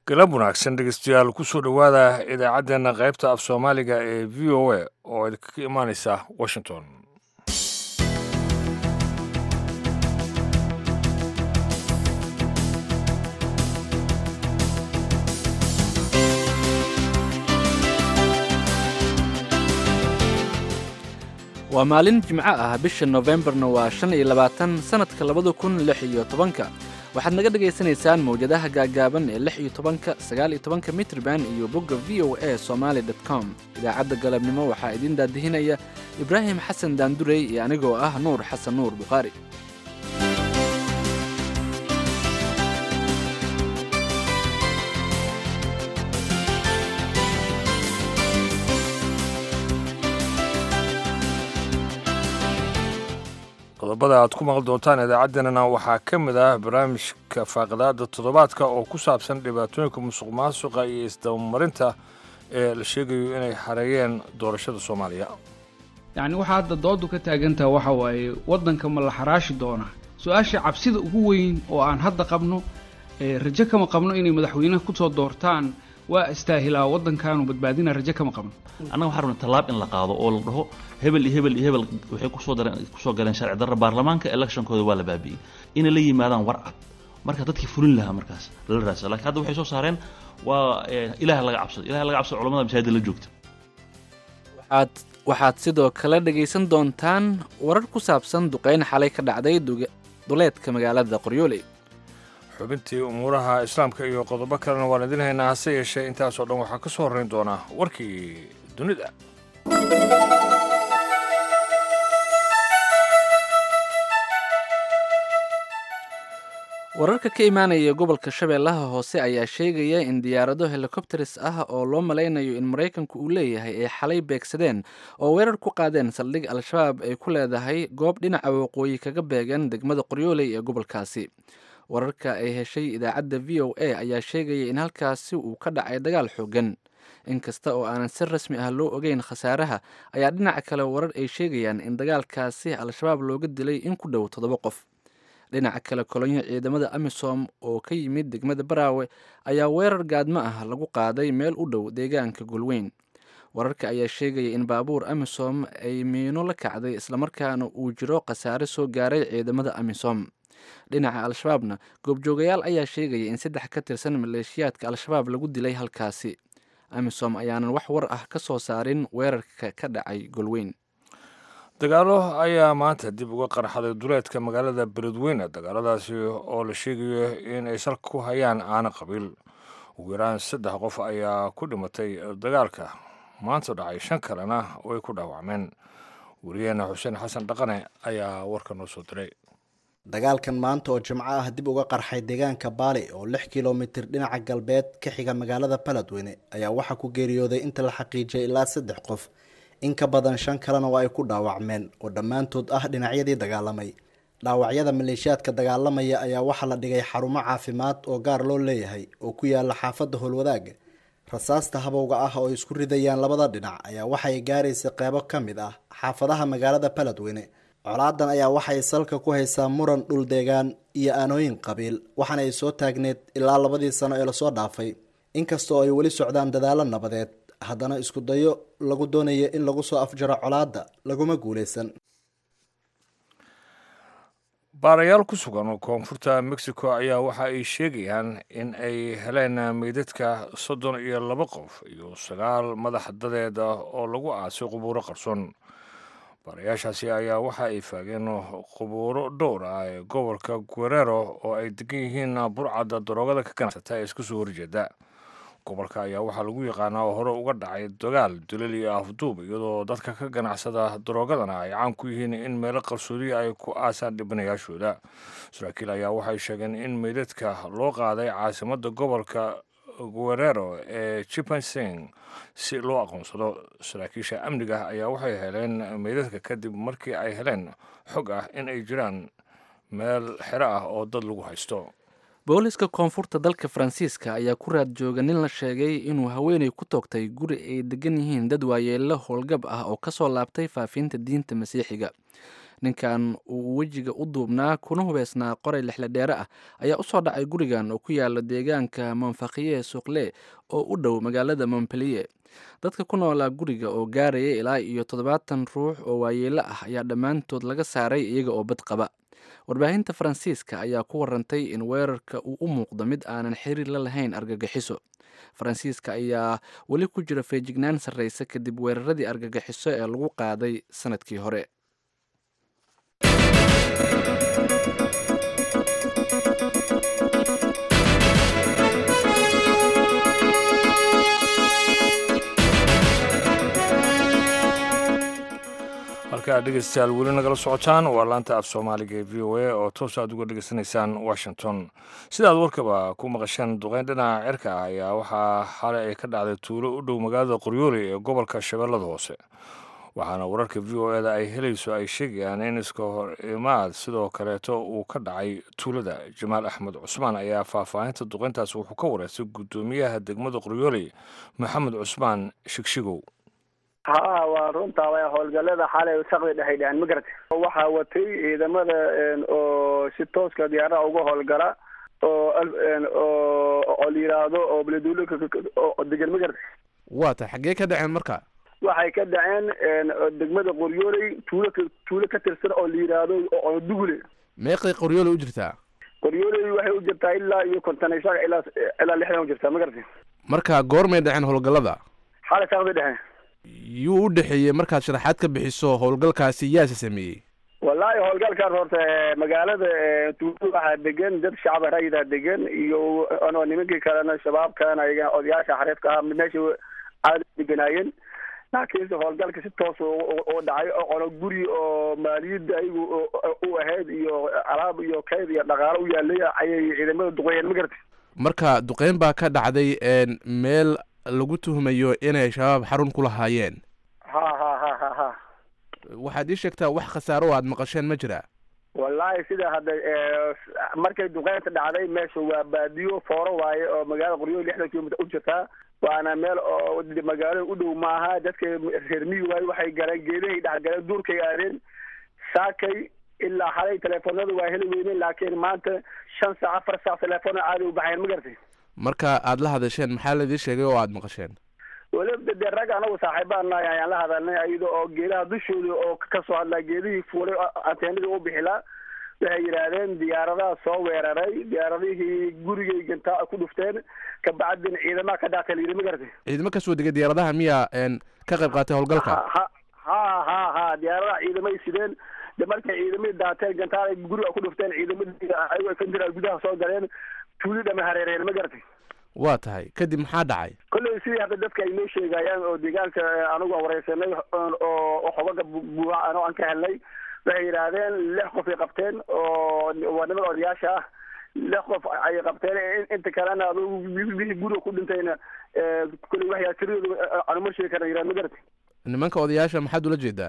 galab wanaagsan dhegeystayaal kusoo dhowaada idaacaddeenna qaybta af soomaaliga ee v o a oo idinkaga imaaneysa washington waa maalin jimco ah bisha nofembarna waa shan iyo labaatan sannadka labada kun lix iyo tobanka waxaad naga dhagaysanaysaan mawjadaha gaagaaban ee lix iyo tobanka sagaal iyo tobanka mitrban iyo bogga v o a somaali dot com idaacadda galabnimo waxaa idiin daadihinaya ibraahim xasan daandurey iyo anigoo ah nuur xasan nuur bukhaari qodobada aad ku maqli doontaan idaacaddeenana waxaa ka mid ah barnaamijka faaqidaada toddobaadka oo ku saabsan dhibaatooyinka musuq maasuqa iyo isdabamarinta ee la sheegayo inay xareeyeen doorashada soomaaliya yacni waxaa hadda doodu ka taagantaha waxa waaye waddanka ma la xaraashi doonaa su-aasha cabsida ugu weyn oo aan hadda qabno rajo kama qabno inay madaxweynaha kusoo doortaan waa istaahilaa waddankaanu badbaadina rajo kama qabno annaga waxaa rabna tallaab in la qaado oo la dhaho hebel iyo hebel iyo hebel waxay kusoo dareen kusoo galeen sharci darra baarlamaanka electionkooda waa la baabi'iyey inay la yimaadaan war cad marka dadkii fulin lahaa markaas lala raasa lakiin hadda waxay soo saareen waa ilaah laga cabsado ilaah laga cabsado culamada masaajida la joogta waxaad waxaad sidoo kale dhegaysan doontaan warar ku saabsan duqayn xalay ka dhacday duleedka magaalada qoryooley xubintii umuuraha islaamka iyo qodobo kalena waan idin haynaa hase yeeshee intaasoo dhan waxaa ka soo horrayn doonaa warkii dunida wararka ka imaanaya gobolka shabeellaha hoose ayaa sheegaya in diyaarado helikobteris ah oo loo malaynayo in maraykanku uu leeyahay ay xalay beegsadeen oo weerar ku qaadeen saldhig al-shabaab ay ku leedahay goob dhinaca waqooyi kaga beegan degmada qoryooley ee gobolkaasi wararka ay heshay idaacadda v o a ayaa sheegaya in halkaasi uu ka dhacay dagaal xoogan inkasta oo aanan si rasmi ah loo ogeyn khasaaraha ayaa dhinaca kale warar ay sheegayaan in dagaalkaasi al-shabaab looga dilay in ku dhow toddoba qof dhinaca kale kolonyo ciidamada amisom oo ka yimid degmada baraawe ayaa weerar gaadmo ah lagu qaaday meel u dhow deegaanka golweyn wararka ayaa sheegaya in baabuur amisom ay miino la kacday islamarkaana uu jiro khasaare soo gaaray ciidamada amisom dhinaca al-shabaabna goobjoogayaal ayaa sheegaya in saddex ka tirsan maleeshiyaadka al-shabaab lagu dilay halkaasi amisom ayaanan wax war ah ka soo saarin weerarka ka dhacay golweyn dagaalo ayaa maanta dib uga qarxaday duleedka magaalada beledweyne dagaaladaasi oo la sheegayo in ay salka ku hayaan aana qabiil ugu yaraan saddex qof ayaa ku dhimatay dagaalka maanta dhacay shan kalena way ku dhaawacmeen wariyaheena xuseen xasan dhaqane ayaa warka noo soo diray dagaalkan maanta oo jimco ah dib uga qarxay deegaanka baali oo lix kilomitir dhinaca galbeed ka xiga magaalada beledweyne ayaa waxaa ku geeriyooday inta la xaqiijiyay ilaa saddex qof in ka badan shan kalena waa ay ku dhaawacmeen oo dhammaantood ah dhinacyadii dagaalamay dhaawacyada maleeshiyaadka dagaalamaya ayaa waxaa la dhigay xarumo caafimaad oo gaar loo leeyahay oo ku yaala xaafadda howlwadaaga rasaasta habowga ah oo isku ridayaan labada dhinac ayaa waxay gaaraysa qeybo ka mid ah xaafadaha magaalada beledweyne colaadan ayaa waxay salka ku haysaa muran dhul deegaan iyo aanooyin qabiil waxaana ay soo taagneed ilaa labadii sano ee lasoo dhaafay inkastoo ay weli socdaan dadaalo nabadeed haddana isku dayo lagu doonaya in lagu soo afjaro colaadda laguma guuleysan baarayaal ku sugan koonfurta mexico ayaa waxa ay sheegayaan in ay heleen meydadka soddon iyo laba qof iyo sagaal madax dadeed oo lagu aasay qubuuro qarsoon baarayaashaasi ayaa waxa ay faageen qubuuro dhowr ah ee gobolka guerero oo ay degan yihiin burcadda daroogada ka ganacsata ee iska soo horjeeda gobolka ayaa waxaa lagu yaqaanaa oo hore uga dhacay dagaal dulal iyo afduub iyadoo dadka ka ganacsada daroogadana ay caan ku yihiin in meelo qarsoodiya ay ku aasaan dhibanayaashooda saraakiil ayaa waxay sheegeen in meydadka loo qaaday caasimadda gobolka guerero ee jipansing si loo aqoonsado saraakiisha amniga ayaa waxay heleen meydadka kadib markii ay heleen xog ah in ay jiraan meel xero ah oo dad lagu haysto booliska koonfurta dalka faransiiska ayaa ku raad jooga nin la sheegay inuu haweenay ku toogtay guri ay degan yihiin dad waayeello howlgab ah oo kasoo laabtay faafinta diinta masiixiga ninkan uu wejiga u duubnaa kuna hubeysnaa qoray lixladheere ah ayaa usoo dhacay gurigan oo ku yaala deegaanka monfakiye suuqle oo u dhow magaalada montpellier dadka ku noolaa guriga oo gaaraya ilaa iyo toddobaatan ruux oo waayeelo ah ayaa dhammaantood laga saaray iyaga oo bad qaba warbaahinta faransiiska ayaa ku warantay in weerarka uu u muuqdo mid aanan xiriir la lahayn argagixiso faransiiska ayaa weli ku jira feejignaan sarreysa kadib weeraradii argagixiso ee lagu qaaday sanadkii hore halkaa dhegeystayaal weli nagala socotaan waa laanta af soomaaliga ee v o a oo toos aad uga dhegeysanaysaan washington sidaad warkaba ku maqasheen duqeyn dhinaca cirka ah ayaa waxaa xalay ay ka dhacday tuulo u dhow magaalada qoryooli ee gobolka shabeellada hoose waxaana wararka v o eda ay helayso ay sheegayaan in iska hor imaad sidoo kaleeto uu ka dhacay tuulada jamaal axmed cusmaan ayaa faahfaahinta duqeyntaas wuxuu ka wareystay guddoomiyaha degmada qoryooli maxamed cusmaan shigshigow ha waa runtaa way howlgallada xalay saqdi dhexay dheheen ma garata waxaa watay ciidamada oo si tooska diyaaraha uga howlgala oo oo la yidhaahdo oo beleduulo oo degan ma garata waa ta xaggee ka dhaceen marka waxay ka dhaceen degmada qoryooley tuulo tuulo ka tirsan oo la yidhaahdo oo dugule meeqay qoryoole u jirtaa qoryooley waxay u jirtaa ilaa iyo konton iyo shan ilaa ilaa lixdan u jirtaa ma garata marka goormay dhaceen howlgallada xalay saqdi dhexe yuu u dhexeeyey markaad sharaxaad ka bixiso howlgalkaasi yaase sameeyey wallaahi howlgalkaas horta magaalada tuulo waxaa degan dad shacab rayida degan iyo ano nimankii kalena shabaab kalena ayaga odayaasha xariifka ah meesha aada deganaayeen laakiinse howlgalka si toos u dhacay ono guri oo maaliyadda ayagu u ahayd iyo alaab iyo kayd iyo dhaqaalo u yaalay ayay ciidamada duqeeyeen ma garata marka duqeyn baa ka dhacday meel lagu tuhmayo inay shabaab xarun ku lahaayeen ha ha ha ha ha waxaad ii sheegtaa wax khasaaro o aad maqasheen ma jira wallaahi sida hadda markay duqeynta dhacday meesha waa baadiyo fooro waaye oo magaalada qoryool lixdan kilomitr u jirtaa waana meel oo magaalada u dhow maaha dadka reer miyi waaye waxay galeen geedahay dhexgaleen duurkay aadeen saakay ilaa xalay teleefonada waa heli weyneen laakiin maanta shan saac afar saac teleefona caadi u baxayn ma garatay marka aad la hadasheen maxaa laidii sheegay oo aad maqasheen weliba dee rag anagu saaxiibaan nahay ayaan la hadalnay ayada oo geedaha dushooda oo kasoo hadlaa geedihii fuulay anteenadii u bixilaa waxay yidhaahdeen diyaaradaha soo weeraray diyaaradihii gurigay gantaa ku dhufteen kabacdin ciidamaha ka dhaatay layidhi ma garatay ciidamo kasoo degay diyaaradaha miyaa ka qayb qaatay howlgalka ha ha ha ha diyaaradaha ciidamay sideen de markay ciidamadii daateen gantaal guriga ku dhufteen ciidamadii ayago kanjira gudaha soo galeen tuuli dhama hareereen ma garatay waa tahay kadib maxaa dhacay kolley sidii hadda dadka ay noo sheegayaan oo deegaanka anigu aan wareysanay oo xogaga buuxa ano aan ka helnay waxay yidhaahdeen lix qof ay qabteen oo waa niman odayaasha ah lix qof ay qabteen inta kalena adugu wixii guriga ku dhintayna kolley waxyaa tiradooda aanu ma sheegi karna yidhahd ma garatay nimanka odayaasha maxaad ula jeedaa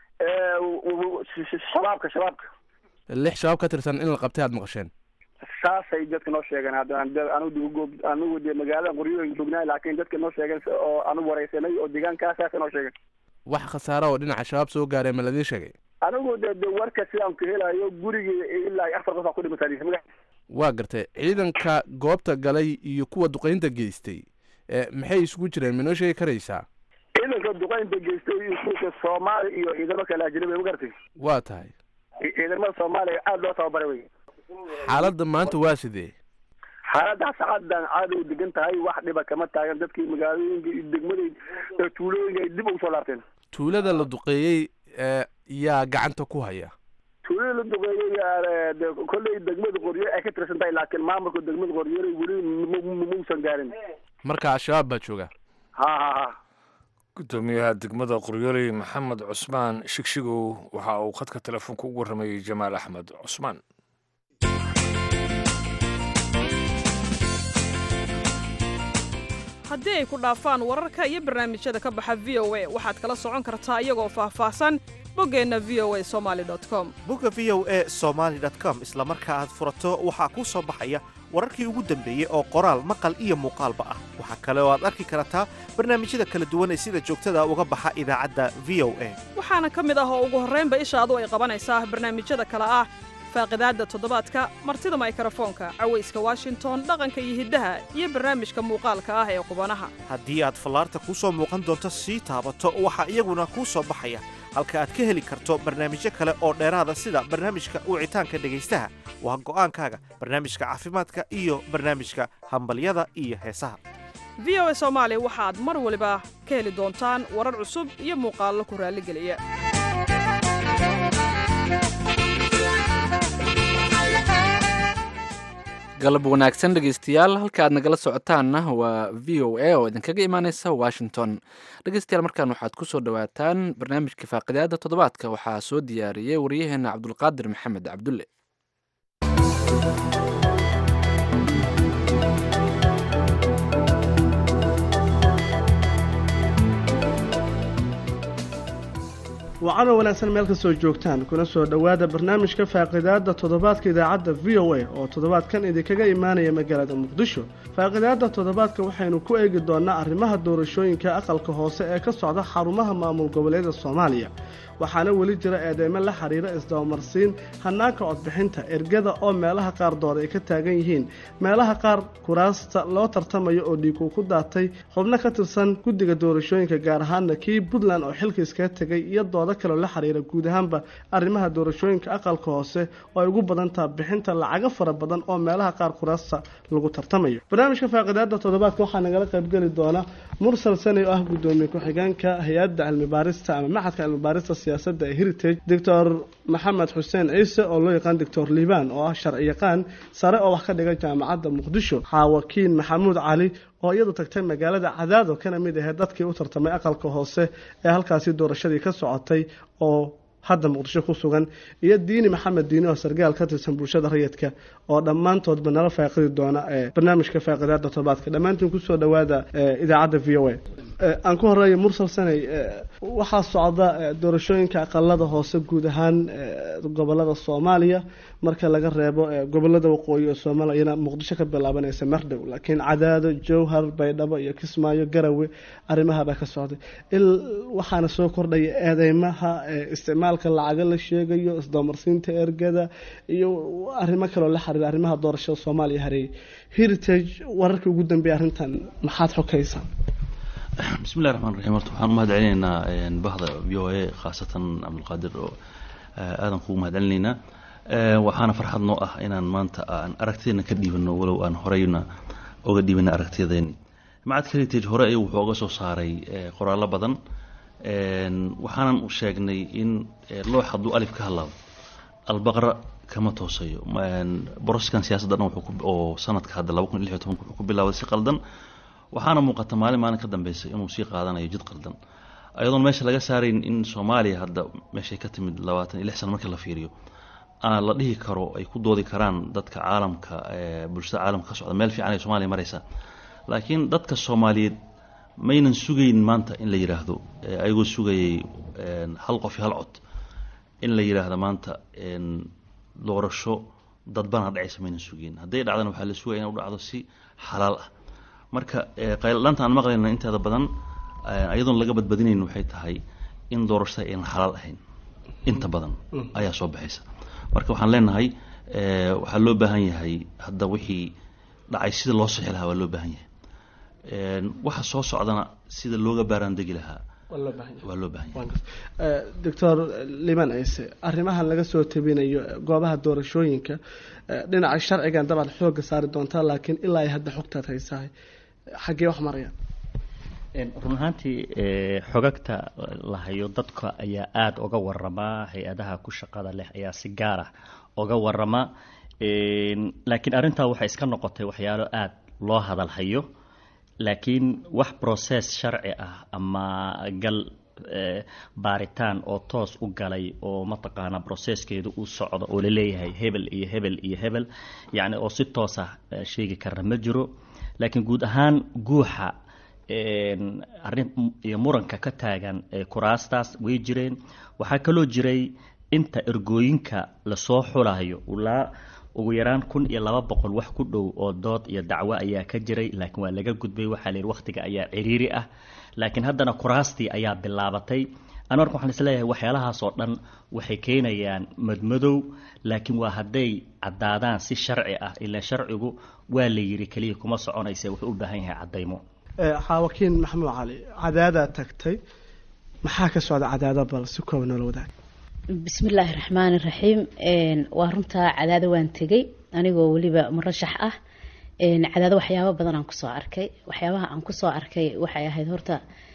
shabaabka shabaabka lix shabaab ka tirsan in la qabtay aad maqasheen saasay dadka noo sheegeen hadda anigu anigu de magaalada qoryooyin joognaa laakiin dadka noo sheegeen oo anigu wareysanay oo deegaankaa saasa noo sheegeen wax khasaara oo dhinaca shabaab soo gaaray ma ladii sheegay anigu de de warka sidaan ku helayo gurigii ilaa afar qof aa ku dhimatay waa gartay ciidanka goobta galay iyo kuwa duqeynta geystay maxay isugu jireen ma noo sheegi karaysaa ciidanka duqeynta geystay iyo kuwa soomaali iyo ciidamo kale ajnabi ma garatay waa tahay ciidamada soomaaliya aada loo tababaray wey xaaladda maanta waa sidee xaaladda sacadan caadi u degan tahay wax dhiba kama taagan dadkii magaalooyinka iyo degmada tuulooyinka ay dib ugu soo laabteen tuulada la duqeeyey yaa gacanta ku haya tuulada la duqeeyey kolley degmada qoryo ay ka tirsan tahay laakiin maamulka degmada qoryooley weli mausan gaarin marka al-shabaab baa jooga ha ha ha gudoomiyaha degmada qoryooley maxamed cusmaan shigshigow waxa uu khadka telefoonka ugu warramayey jamaal axmed cusmaan haddii ay ku dhaafaan wararka iyo barnaamijyada ka baxa v o a waxaad kala socon kartaa iyagoo faahfaahsan boggeenna v o a somali com bogga v o e somaali com isla marka aad furato waxaa kuu soo baxaya wararkii ugu dambeeyey oo qoraal maqal iyo muuqaalba ah waxaa kale oo aad arki kartaa barnaamijyada kala duwan ee sida joogtada uga baxa idaacadda v o a waxaana ka mid ah oo ugu horraynba ishaadu ay qabanaysaa barnaamijyada kale ah faaqidaadda toddobaadka martida maykrofoonka cawayska washington dhaqanka iyo hiddaha iyo barnaamijka muuqaalka ah ee qubanaha haddii aad fallaarta kuu soo muuqan doonto sii taabato waxaa iyaguna kuu soo baxaya halka aad ka heli karto barnaamijyo kale oo dheeraada sida barnaamijka wicitaanka dhegaystaha waa go'aankaaga barnaamijka caafimaadka iyo barnaamijka hambalyada iyo heesaha v o a soomaali waxaad mar waliba ka heli doontaan warar cusub iyo muuqaallo ku raalligeliya galab wanaagsan dhegeystayaal halka aad nagala socotaanna waa v o a oo idinkaga imaaneysa washington dhegeystayaal markaan waxaad ku soo dhowaataan barnaamijka faaqidaada toddobaadka waxaa soo diyaariyey waryaheena cabdulqaadir maxamed cabdulle wacano wanaagsan meel kastoo joogtaan kuna soo dhowaada barnaamijka faaqidaada toddobaadka idaacadda v o a oo toddobaadkan idinkaga imaanaya magaalada muqdisho faaqidaada toddobaadka waxaynu ku eegi doonaa arrimaha doorashooyinka aqalka hoose ee ka socda xarumaha maamul goboleeda soomaaliya waxaana weli jira eedeymo la xiriira isdabamarsiin hanaanka codbixinta ergada oo meelaha qaar door ay ka taagan yihiin meelaha qaar kuraasta loo tartamayo oo dhiiguu ku daatay xubno ka tirsan guddiga doorashooyinka gaar ahaana kii puntland oo xilka iskaga tegay iyo doodo kaloo la xiriira guud ahaanba arrimaha doorashooyinka aqalka hoose oo ay ugu badantaha bixinta lacago fara badan oo meelaha qaar kuraasta lagu tartamayo barnaamijka faaqidaada toddobaadka waxaa nagala qaybgeli doona mursal sani oo ah gudoomiye ku-xigeenka hay-adda cilmibaarista ama maxadka cilmibaarista siyaasadda ee heritage doctor maxamed xuseen ciise oo loo yaqaan doctor liibaan oo ah sharci yaqaan sare oo wax ka dhiga jaamacadda muqdisho xaawakiin maxamuud cali oo iyadu tagtay magaalada cadaado kana mid ahayd dadkii u tartamay aqalka hoose ee halkaasi doorashadii ka socotay oo hadda muqdisho ku sugan iyo diini maxamed diini oo sargaal ka tirsan bulshada rayidka oo dhammaantoodba nala faaqidi doona ee barnaamijka faaqidaada toddobaadka dhammaantiin kusoo dhowaada idaacadda v o a aan ku horeeya mursal sanay waxaa socda doorashooyinka aqalada hoose guud ahaan gobolada soomaaliya marka laga reebo gobolada waqooyi oo soomaaliyana muqdisho ka bilaabanaysa mardhow laakiin cadaado jowhar baydhabo iyo kismaayo garawe arrimahabaa ka socday waxaana soo kordhaya eedeymaha isticmaalka lacaga la sheegayo isdamarsiinta ergada iyo arrimo kaloo la xiriira arrimaha doorashada soomaaliya hareeyay heritage wararkii ugu dambeeya arrintan maxaad xokaysaa bismillahi raxmaan raxiim horta waxaan u mahad celinaynaa bahda v o a khaasatan cabdulqaadir oo aadan kugu mahad celinaynaa waxaana farxad noo ah inaan maanta aan aragtideena ka dhiibano walow aan horeyna oga dhiibana aragtiyadeeni macadka heritage hore ayuu wuxuu oga soo saaray qoraallo badan waxaanan sheegnay in loox hadduu alif ka hadlaabo albaqra kama toosayo boroskan siyaasadda dhan oo sanadka hadda laba kun iyo lix iyo tobanka wuxuu ku bilaabay si qaldan waxaana muuqata maalin maalin ka dambeysa inuu sii qaadanayo jid qaldan ayadoon meesha laga saarayn in soomaaliya hadda meeshay ka timid labaatan iyo lix sano markii la fiiriyo aan la dhihi karo ay ku doodi karaan dadka caalamka bulshada caalamka ka socda meel fiican ay soomaaliya maraysa laakiin dadka soomaaliyeed maynan sugayn maanta in la yidhaahdo ayagoo sugayay hal qof iyo hal cod in la yidhaahdo maanta doorasho dadbana dhacaysa maynan sugayn hadday dhacdana waxaa la sugaya in u dhacdo si xalaal ah marka qayldhanta aan maqlayna inteeda badan ayadoon laga badbadinayn waxay tahay in doorashada aynan xalaal ahayn inta badan ayaa soo baxaysa marka waxaan leenahay waxaa loo baahan yahay hadda wixii dhacay sida loo sixi lahaa waa loo baahan yahay waxa soo socdana sida looga baaraandegi lahaa waa loo baahan yahay doctor liban ciise arrimahan laga soo tabinayo goobaha doorashooyinka dhinaca sharcigan dabaad xooga saari doontaa laakiin ilaa ay hadda xogtaad haysahay xaggee wax marayaan run ahaantii xogagta la hayo dadka ayaa aada uga waramaa hay-adaha ku shaqada leh ayaa si gaar ah uga warama laakiin arrintaa waxay iska noqotay waxyaalo aada loo hadal hayo laakiin wax process sharci ah ama gal baaritaan oo toos u galay oo mataqaanaa processkeedu uu socdo oo laleeyahay hebel iyo hebel iyo hebel yacni oo si toos ah sheegi kara ma jiro laakiin guud ahaan guuxa arrin iyo muranka ka taagan kuraastaas way jireen waxaa kaloo jiray inta ergooyinka lasoo xulayo ilaa ugu yaraan kun iyo laba boqol wax ku dhow oo dood iyo dacwo ayaa ka jiray laakiin waa laga gudbay waxaa la yidhi wakhtiga ayaa ciriiri ah laakiin haddana kuraastii ayaa bilaabatay anu marka waxaan isleeyahay waxyaalahaas oo dhan waxay keenayaan madmadow laakiin waa hadday caddaadaan si sharci ah ilaa sharcigu waa la yidhi keliya kuma soconaysa wuxuu u baahan yahay caddaymo xaawakiin maxamuud cali cadaadaa tagtay maxaa ka socda cadaada bal si kooba noola wadaag bismillaahi raxmaani raxiim waa runtaa cadaado waan tegey anigoo weliba murashax ah cadaado waxyaabo badan aan kusoo arkay waxyaabaha aan kusoo arkay waxay ahayd horta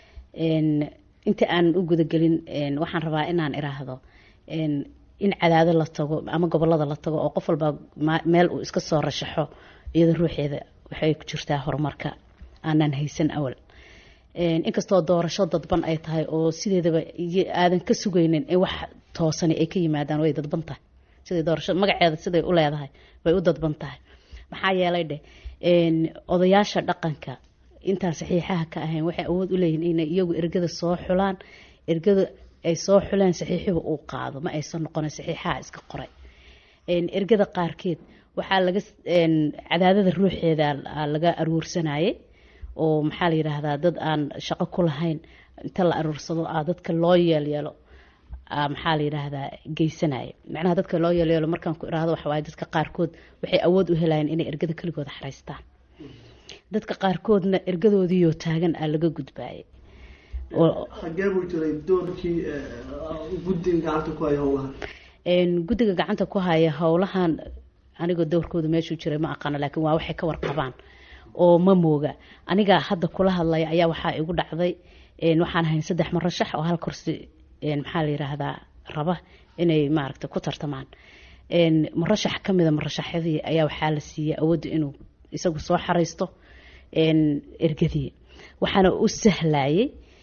inta aan u gudagelin waxaan rabaa inaan iraahdo in cadaado la tago ama gobolada la tago oo qof walba meel uu iska soo rashaxo iyada ruuxeeda waxay ku jirtaa horumarka aanaan haysan awal inkastoo doorasho dadban ay tahay oo sideedaba aadan ka sugaynin in wax toosani ay ka yimaadaan way dadban tahay siday doorasho magaceeda siday u leedahay way u dadban tahay maxaa yeelay dheh odayaasha dhaqanka intaan saxiixaha ka ahayn waxay awood u leeyihin inay iyagu ergada soo xulaan ergada ay soo xuleen saxiixiga uu qaado ma aysan noqonin saxiixaha iska qoray ergada qaarkeed waxaa laga cadaadada ruuxeeda laga aruursanayay oo maxaa la yidhaahdaa dad aan shaqo ku lahayn inta la aruursado a dadka loo yeelyeelo maxaa la yidhaahdaa geysanaya macnaha dadka loo yeelyeelo markaan ku iraahdo waxawaaye dadka qaarkood waxay awood u helayeen inay ergada keligooda xaraystaan dadka qaarkoodna ergadoodiioo taagan aa laga gudbaayay xagee buu jiray doorkii guddiga gacanta ku haya howlahan guddiga gacanta ku haya howlahan anigoo dowrkooda meeshuu jiray ma aqaano laakiin waa waxay ka warqabaan oo ma mooga aniga hadda kula hadlaya ayaa waxaa igu dhacday waxaan ahayn saddex marashax oo hal kursi maxaa la yiraahdaa raba inay maaragta ku tartamaan marashax kamida marashaxyadii ayaa waxaa la siiyey awoodda inuu isagu soo xaraysto ergadii waxaana u sahlayay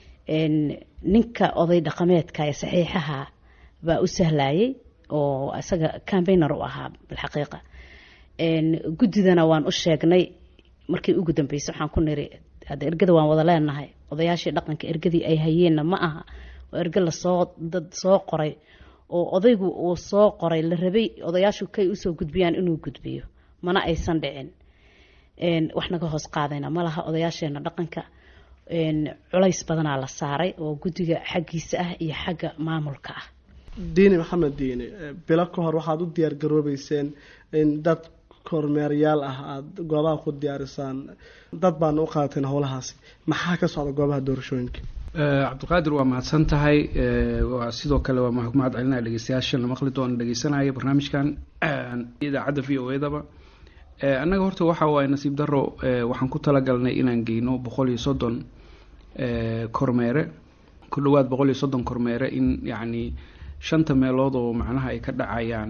ninka oday dhaqameedka ee saxiixaha baa u sahlayay oo isaga cambainer u ahaa bilxaqiiqa guddidana waan u sheegnay markii ugu dambeysay waxaan ku niri hadda ergada waan wada leenahay odayaashii dhaqanka ergadii ay hayeenna ma aha oo erge lasoo dad soo qoray oo odaygu uu soo qoray la rabay odayaashu kay usoo gudbiyaan inuu gudbiyo mana aysan dhicin wax naga hoos qaadayna ma laha odayaasheena dhaqanka culays badanaa la saaray oo guddiga xaggiisa ah iyo xagga maamulka ah diini maxamed diini bilo ka hor waxaad u diyaar garoobeyseen in dad kormeeryaal ah aada goobaha ku diyaarisaan dad baana u qaadateen howlahaasi maxaa ka socda goobaha doorashooyinka cabdiqaadir waa mahadsan tahay waa sidoo kale waa mahad celinaya dhegeystayaasha la maqli doona dhegeysanaya barnaamijkan idaacadda v o edaba annaga horta waxa waaye nasiib daro waxaan ku talagalnay inaan geyno boqol iyo soddon kormeere ku dhawaad boqol iyo soddon kormeere in yacni shanta meelood oo macnaha ay ka dhacayaan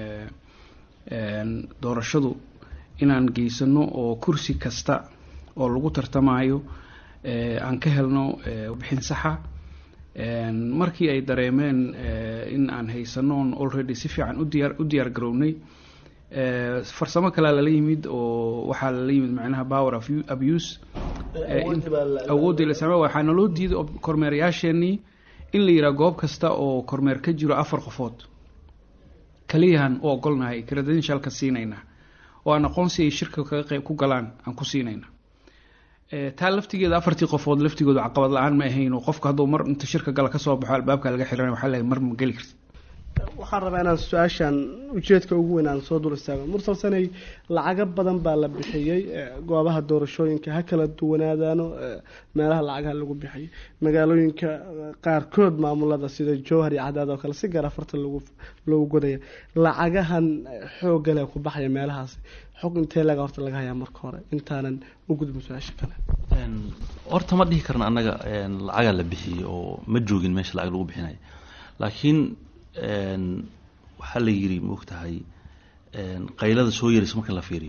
doorashadu inaan geysano oo kursi kasta oo lagu tartamayo aan ka helno bixin saxa markii ay dareemeen in aan haysanoon already si fiican udiyaar u diyaar garownay farsamo kalea lala yimid oo waxaa lala yimid macnaha power of abuse awooddii la isticmaal waxaa naloo diiday kormeerayaasheenii in la yidhaha goob kasta oo kormeer ka jiro afar qofood kaliyahan u ogolnahay credentialka siinayna oo aan aqoonsi ay shirka kaga qayb ku galaan aan ku siinayna taa laftigeeda afartii qofood laftigooda caqabad la-aan ma ahayn oo qofka hadduu mar inta shirka gala kasoo baxo albaabka laga xiranay waxaa leeyahay mar ma geli karti waxaan rabaa inaan su-aashan ujeedka ugu weyn aan soo dul istaago mursal sanay lacago badan baa la bixiyey goobaha doorashooyinka ha kala duwanaadaano meelaha lacagaha lagu bixiyay magaalooyinka qaarkood maamulada sida jowhar iyo cadaad oo kale si gaar afartan lagu loogu godaya lacagahan xoogale ku baxaya meelahaasi xog intee laga horta laga hayaa marka hore intaanan u gudbin su-aasha kale horta ma dhihi karna annaga lacagaa la bixiyey oo ma joogin meesha lacag lagu bixinayo laakiin waxaa la yiri maogtahay qaylada soo yaraysa marka la fiiriyo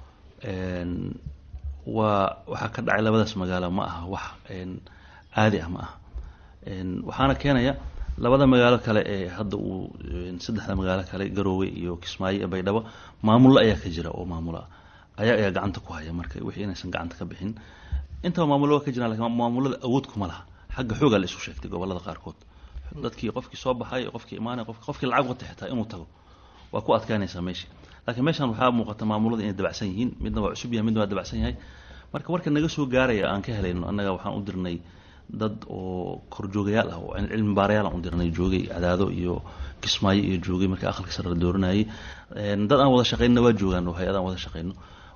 waa waxaa ka dhacay labadaas magaalo ma aha wax caadi ah ma aha waxaana keenaya labada magaalo kale ee hadda uu saddexda magaalo kale garoowe iyo kismaayo iyo baydhabo maamullo ayaa ka jira oo maamula ayaa ayaa gacanta ku haya marka wixii inaysan gacanta ka bixin intaba maamullo waa ka jiraan lakin maamulada awood kuma laha xagga xoogaa la isu sheegtay gobolada qaarkood dadkii qofkii soo baxay qofkii imaanay qof qofkii lacag wata xitaa inuu tago waa ku adkaanaysaa meesha laakiin meeshan waxaa muuqata maamulada inay dabacsan yihiin midna waa cusub yahay midna waa dabacsan yahay marka warka naga soo gaaraya aan ka helayno annaga waxaan u dirnay dad oo korjoogayaal ah oo cilmi baarayaal aan u dirnay joogay cadaado iyo kismaayo iyo joogay marka aqalka sare la dooranayay dad aan wada shaqaynna waa joogaan oo hay-ad aan wada shaqayno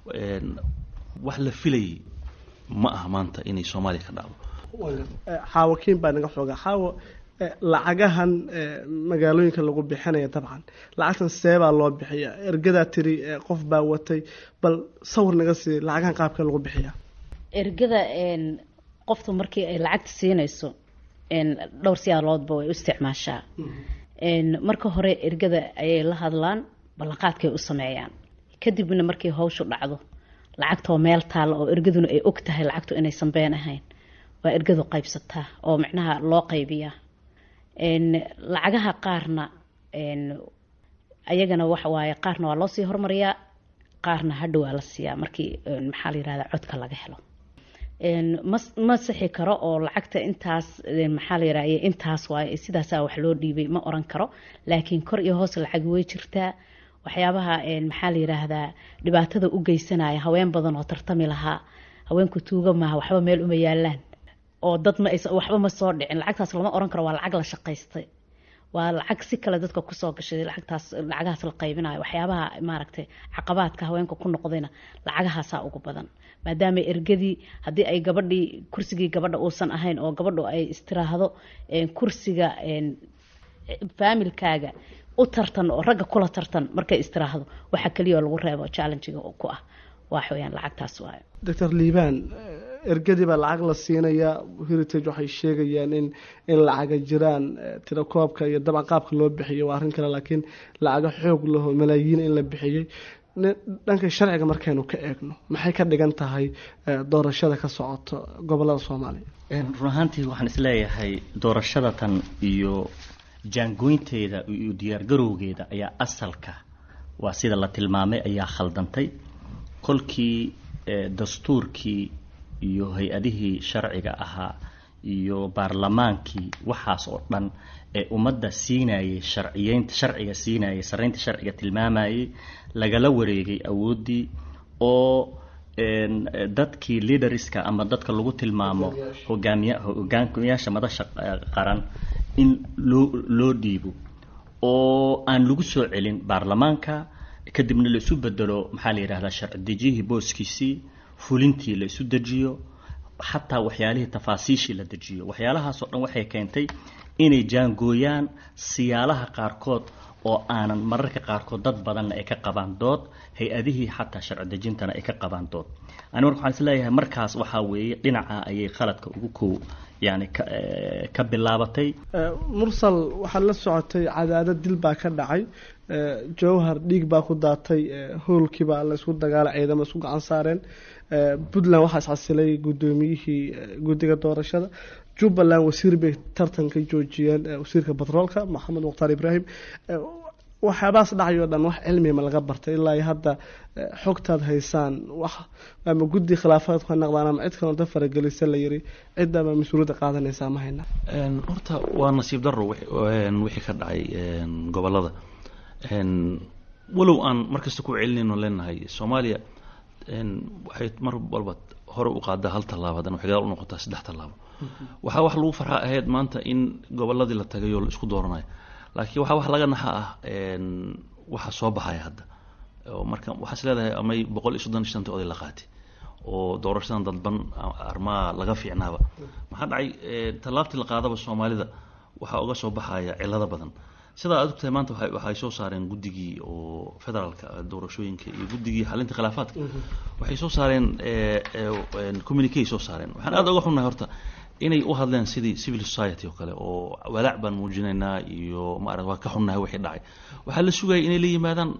wax la filayay ma aha maanta inay soomaaliya ka dhacdo xaawo kiin baa naga xooga xaawo lacagahan magaalooyinka lagu bixinaya dabcan lacagtan seebaa loo bixiya ergadaa tiri qof baa watay bal sawir naga sii lacagahan qaabka lagu bixiya ergada qoftu markii ay lacagta siinayso dhowr siyaaloodba way u isticmaashaa marka hore ergada ayay la hadlaan ballanqaadkay u sameeyaan kadibna markii hawshu dhacdo lacagtoo meel taalla oo ergaduna ay og tahay lacagtu inaysan been ahayn waa ergadu qaybsataa oo micnaha loo qaybiyaa lacagaha qaarna ayagana waxa waaye qaarna waa loosii hormariyaa qaarna hadhow waa la siiyaa markii maxaa la yirahdaa codka laga helo ma ma sixi karo oo lacagta intaas maxaa la yirahda intaas waaye sidaasaa wax loo dhiibay ma oran karo laakiin kor iyo hoos lacag way jirtaa waxyaabaha maxaa la yiraahdaa dhibaatada u geysanaya haween badan oo tartami lahaa haweenku tuuga maaha waxba meel uma yaalaan oo dad ma waxba ma soo dhicin lacagtaas lama oran karo waa lacag la shaqaystay waa lacag si kale dadka kusoo gashay lacagtaas lacagahaas la qaybinayo waxyaabaha maaragtay caqabaadka haweenka ku noqdayna lacagahaasaa ugu badan maadaama ergadii haddii ay gabadhii kursigii gabadha uusan ahayn oo gabadhu ay istiraahdo kursiga faamilkaaga u tartan oo ragga kula tartan markay istiraahdo waxa keliya oo lagu reebo challengiga ku ah wax weeyaan lacagtaas waayo doctor liibaan ergadii baa lacag la siinayaa heritage waxay sheegayaan in in lacaga jiraan tirakoobka iyo dabcan qaabka loo bixiyo waa arrin kale laakiin lacaga xoog laho malaayiin in la bixiyey dhanka sharciga markaynu ka eegno maxay ka dhigan tahay doorashada ka socoto gobolada soomaaliya run ahaantii waxaan isleeyahay doorashada tan iyo jaangoynteeda iyo diyaargarowgeeda ayaa asalka waa sida la tilmaamay ayaa khaldantay kolkii dastuurkii iyo hay-adihii sharciga ahaa iyo baarlamaankii waxaas oo dhan ee ummadda siinayay sharciyeynta sharciga siinayay saraynta sharciga tilmaamayay lagala wareegay awooddii oo dadkii leaderska ama dadka lagu tilmaamo hogaamiya hogaamiyaasha madasha qaran in loo loo dhiibo oo aan lagu soo celin baarlamaanka kadibna la isu bedelo maxaa la yidhahdaa sharci dejiyihii booskiisii fulintii la isu dejiyo xataa waxyaalihii tafaasiishii la dejiyo waxyaalahaasoo dhan waxay keentay inay jaangooyaan siyaalaha qaarkood oo aanan mararka qaarkood dad badanna ay ka qabaan dood hay-adihii xataa sharci dejintana ay ka qabaan dood ani marka waxaan isleeyahay markaas waxaa weeye dhinaca ayay khaladka ugu kow yani ka bilaabatay mursal waxaad la socotay cadaadad dil baa ka dhacay jowhar dhiig baa ku daatay hoolkiibaa la isku dagaala ciidamo isku gacan saareen puntland waxaa iscasilay guddoomiyihii guddiga doorashada jubbaland wasiir bay tartan ka joojiyeen wasiirka batroolka maxamed mukhtaar ibraahim waxyaabahaas dhacayoo dhan wax cilmiga ma laga bartay ilaa iyo hadda xogtaad haysaan wax ama guddi khilaafaad ka naqdaan ama cid kalonta faragelisa la yiri ciddaba mas-uuliyadda qaadanaysaa ma hayna horta waa nasiib daro wixii ka dhacay gobolada walow aan markasta ku celinayno leenahay soomaaliya waxay mar walba hore u qaadaa hal tallaabo haddana waxay gadaal u noqotaa saddex tallaabo waxaa wax lagu farxaa ahayd maanta in goboladii la tagay oo la isku dooranayo laakiin waxaa wax laga naxa ah waxa soo baxaya hadda oo marka waxaas leedahay amay boqol iyo soddon iyo shantii oday la qaatay oo doorashadan dadban armaa laga fiicnaaba maxaa dhacay tallaabtii la qaadaba soomaalida waxaa uga soo baxaya cilado badan sidaa aad ogtahay maanta waxay soo saareen guddigii oo federaalka doorashooyinka iyo guddigii xalinta khilaafaadka waxay soo saareen communique soo saareen waxaan aad uga xunnahay horta inay u hadleen sidii civil society oo kale oo walaac baan muujinaynaa iyo maarata waa ka xunnahay wixii dhacay waxaa la sugayay inay la yimaadaan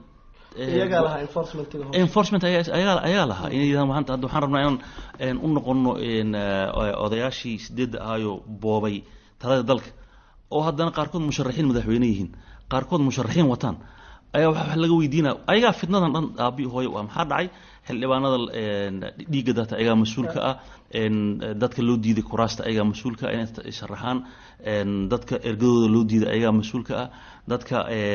enforcement ayagaa lahaa inay yidhahdaan maanta hadda waxaan rabnaa inaan u noqono odayaashii sideedda ahaayo boobay talada dalka oo haddana qaarkood musharaxiin madaxweyne yihiin qaarkood musharaxiin wataan ayaa wax laga weydiinaya ayagaa fitnadan dhan aabi hooyo waa maxaa dhacay xildhibaanada dhiigga data ayagaa mas-uulka ah dadka loo diiday kuraasta ayagaa mas-uulka ah inay sharaxaan dadka ergadooda loo diiday ayagaa mas-uulka ah dadka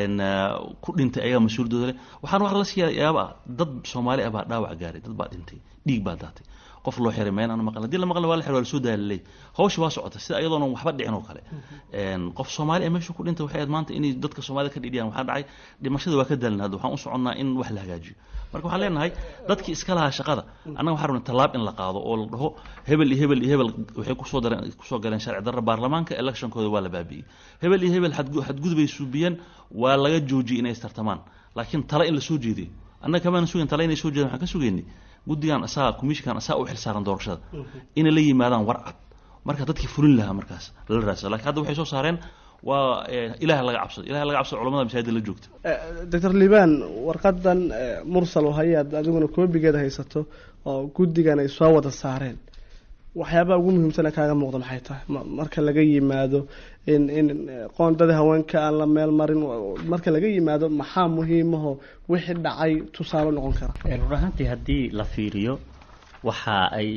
ku dhintay ayagaa mas-uuldooda leh waxaan wax la siiya yaaba ah dad soomaali ah baa dhaawac gaaray dad baa dhintay dhiig baa daatay qof loo xiray meen aan maqan haddii la maqan waa la xiray waa la soo daalalay hawsha waa socota sida iyadoona waxba dhicin oo kale qof soomaali ah meesha ku dhintay waxay ahayd maanta inay dadka soomaalida ka dhidhiyaan waxaa dhacay dhimashada waa ka daalin hadda waxaan u soconnaa in wax la hagaajiyo marka waxaan leenahay dadkii iska lahaa shaqada annaga waxaan rabnay tallaab in la qaado oo la dhaho hebel iyo hebel iyo hebel waxay kusoo dareen kusoo galeen sharci darra baarlamaanka electionkooda waa la baabi'iyey hebel iyo hebel xadgudubay suubiyeen waa laga joojiyey inay istartamaan laakiin tale in la soo jeediyo annaga kamaana sugayn tale inay soo jeedaan waxaan ka sugaynay guddigan asaga commissionkan asaga u xilsaaran doorashada inay la yimaadaan war cad marka dadkii fulin lahaa markaas lala raadsado lakiin hadda waxay soo saareen waa ilaah laga cabsado ilaah laga cabsado culamada masaajida la joogta doctor liban warqadan mursal oo hayaad adiguna koobigeeda haysato oo guddigan ay soo wada saareen waxyaabaha ugu muhiimsana kaaga muuqda maxay tahay marka laga yimaado in in qoondadii haweenka aan la meel marin marka laga yimaado maxaa muhiimaho wixii dhacay tusaale noqon kara run ahaantii haddii la fiiriyo waxa ay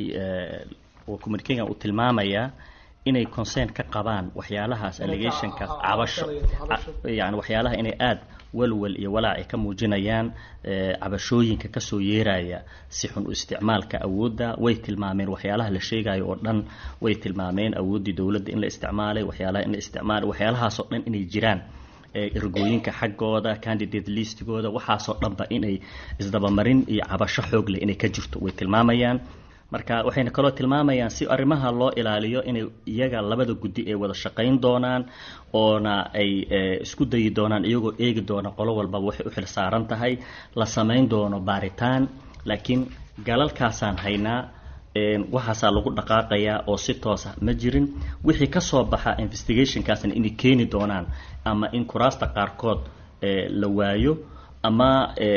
communicaga uu tilmaamayaa inay concern ka qabaan waxyaalahaas allegationkaas cabasho yani waxyaalaha inay aada walwal iyo walaac ay ka muujinayaan cabashooyinka kasoo yeeraya si xun u isticmaalka awoodda way tilmaameen waxyaalaha la sheegayo oo dhan way tilmaameen awooddii dowladda in la isticmaalay waxyaalaha in la isticmaalay waxyaalahaasoo dhan inay jiraan ergooyinka xaggooda candidate listigooda waxaasoo dhanba inay isdabamarin iyo cabasho xoog leh inay ka jirto way tilmaamayaan marka waxayna kaloo tilmaamayaan si arrimaha loo ilaaliyo inay iyaga labada guddi ay wada shaqayn doonaan oona ay isku dayi doonaan iyagoo eegi doona qolo walbaba waxay u xil saaran tahay la samayn doono baaritaan laakiin galalkaasaan haynaa waxaasaa lagu dhaqaaqayaa oo si toosa ma jirin wixii kasoo baxa investigationkaasna inay keeni doonaan ama in kuraasta qaarkood la waayo ama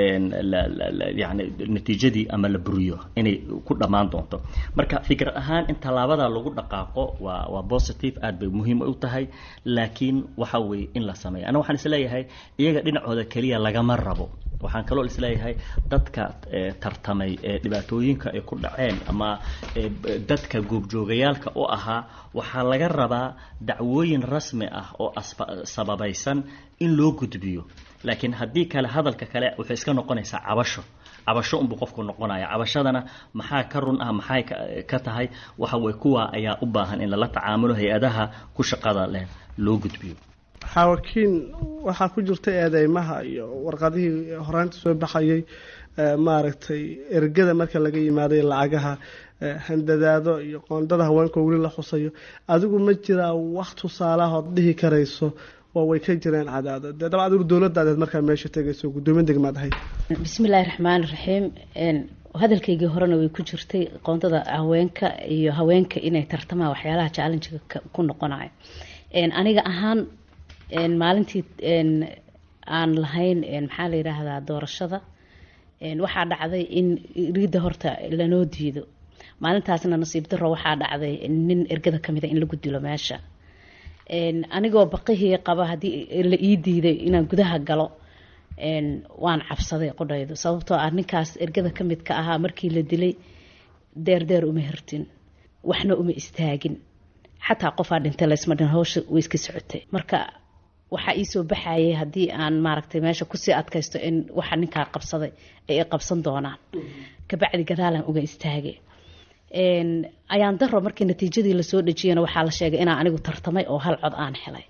yani natiijadii ama la buriyo inay ku dhammaan doonto marka fikir ahaan in tallaabada lagu dhaqaaqo waa waa positive aad bay muhiim u tahay laakiin waxa weeye in la sameeyo ana waxaan isleeyahay iyaga dhinacooda keliya lagama rabo waxaan kaloo isleeyahay dadka tartamay ee dhibaatooyinka ay ku dhaceen ama dadka goobjoogayaalka u ahaa waxaa laga rabaa dacwooyin rasmi ah oo sababaysan in loo gudbiyo laakiin haddii kale hadalka kale waxay iska noqonaysaa cabasho cabasho unbuu qofku noqonaya cabashadana maxaa ka run ah maxay ka tahay waxa weye kuwa ayaa u baahan in lala tacaamulo hay-adaha ku shaqada leh loo gudbiyo xaawakiin waxaa ku jirta eedeymaha iyo warqadihii horaanta soo baxayay maaragtay ergada marka laga yimaaday lacagaha handadaado iyo qoondada haweenka weli la xusayo adigu ma jiraa wax tusaalahood dhihi karayso oo way ka jireen cadaado dee dabcan adigu dowladaadeed markaa meesha tegayso guddoomiye degmaad ahayd bismillaahi raxmaani raxiim hadalkaygii horena way ku jirtay qoondada haweenka iyo haweenka inay tartamaan waxyaalaha challengiga ku noqonayo aniga ahaan maalintii aan lahayn maxaa la yidhaahdaa doorashada waxaa dhacday in riidda horta lanoo diido maalintaasna nasiib daro waxaa dhacday nin ergada kamida in lagu dilo meesha anigoo baqihii qaba haddii la ii diiday inaan gudaha galo waan cabsaday qodhaydu sababtoo ah ninkaas ergada ka mid ka ahaa markii la dilay deerdeer uma hirtin waxna uma istaagin xataa qofaa dhintay laysma dhin hawsha way iska socotay marka waxaa iisoo baxayay haddii aan maaragtay meesha kusii adkaysto in waxa ninkaa qabsaday ay i qabsan doonaan kabacdi gadaalan uga istaagay ayaan daro markii natiijadii lasoo dhejiyana waxaa la sheegay inaan anigu tartamay oo hal cod aan helay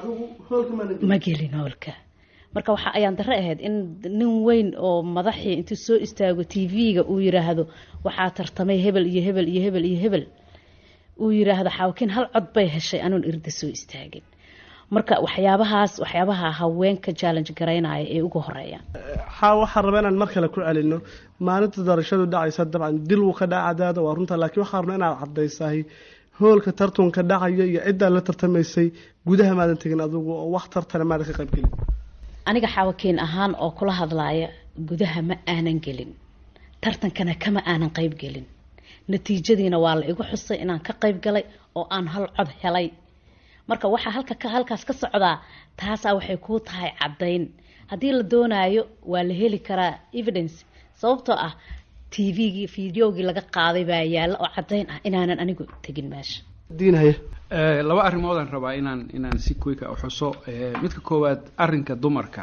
ma gelin hoolka marka waxa ayaan daro ahayd in nin weyn oo madaxii intuu soo istaago t v-ga uu yiraahdo waxaa tartamay hebel iyo hebel iyo hebel iyo hebel uu yiraahdo xaawakiin hal cod bay heshay anuun irda soo istaagin marka waxyaabahaas waxyaabaha haweenka challenge garaynaya ee ugu horeeyaan xaa waxaan rabaa inaan mar kale ku celino maalinta doorashadu dhacaysa dabcan dil wuu ka dhaca cadaada waa runta laakiin waxaan rabnaa inaad cadaysahay hoolka tartunka dhacaya iyo ciddaa la tartamaysay gudaha maadan tegin adigu oo wax tartana maadan ka qayb gelin aniga xaawakiin ahaan oo kula hadlaaya gudaha ma aanan gelin tartankana kama aanan qayb gelin natiijadiina waa la igu xusay inaan ka qayb galay oo aan hal cod helay marka waxaa halka halkaas ka socdaa taasaa waxay kuu tahay caddayn haddii la doonaayo waa la heli karaa evidence sababtoo ah t v-gii fideogii laga qaaday baa yaalla oo caddayn ah inaanan anigu tegin meesha diinhaya laba arrimoodaan rabaa inaan inaan si quick u xuso Eh, midka koowaad arrinka dumarka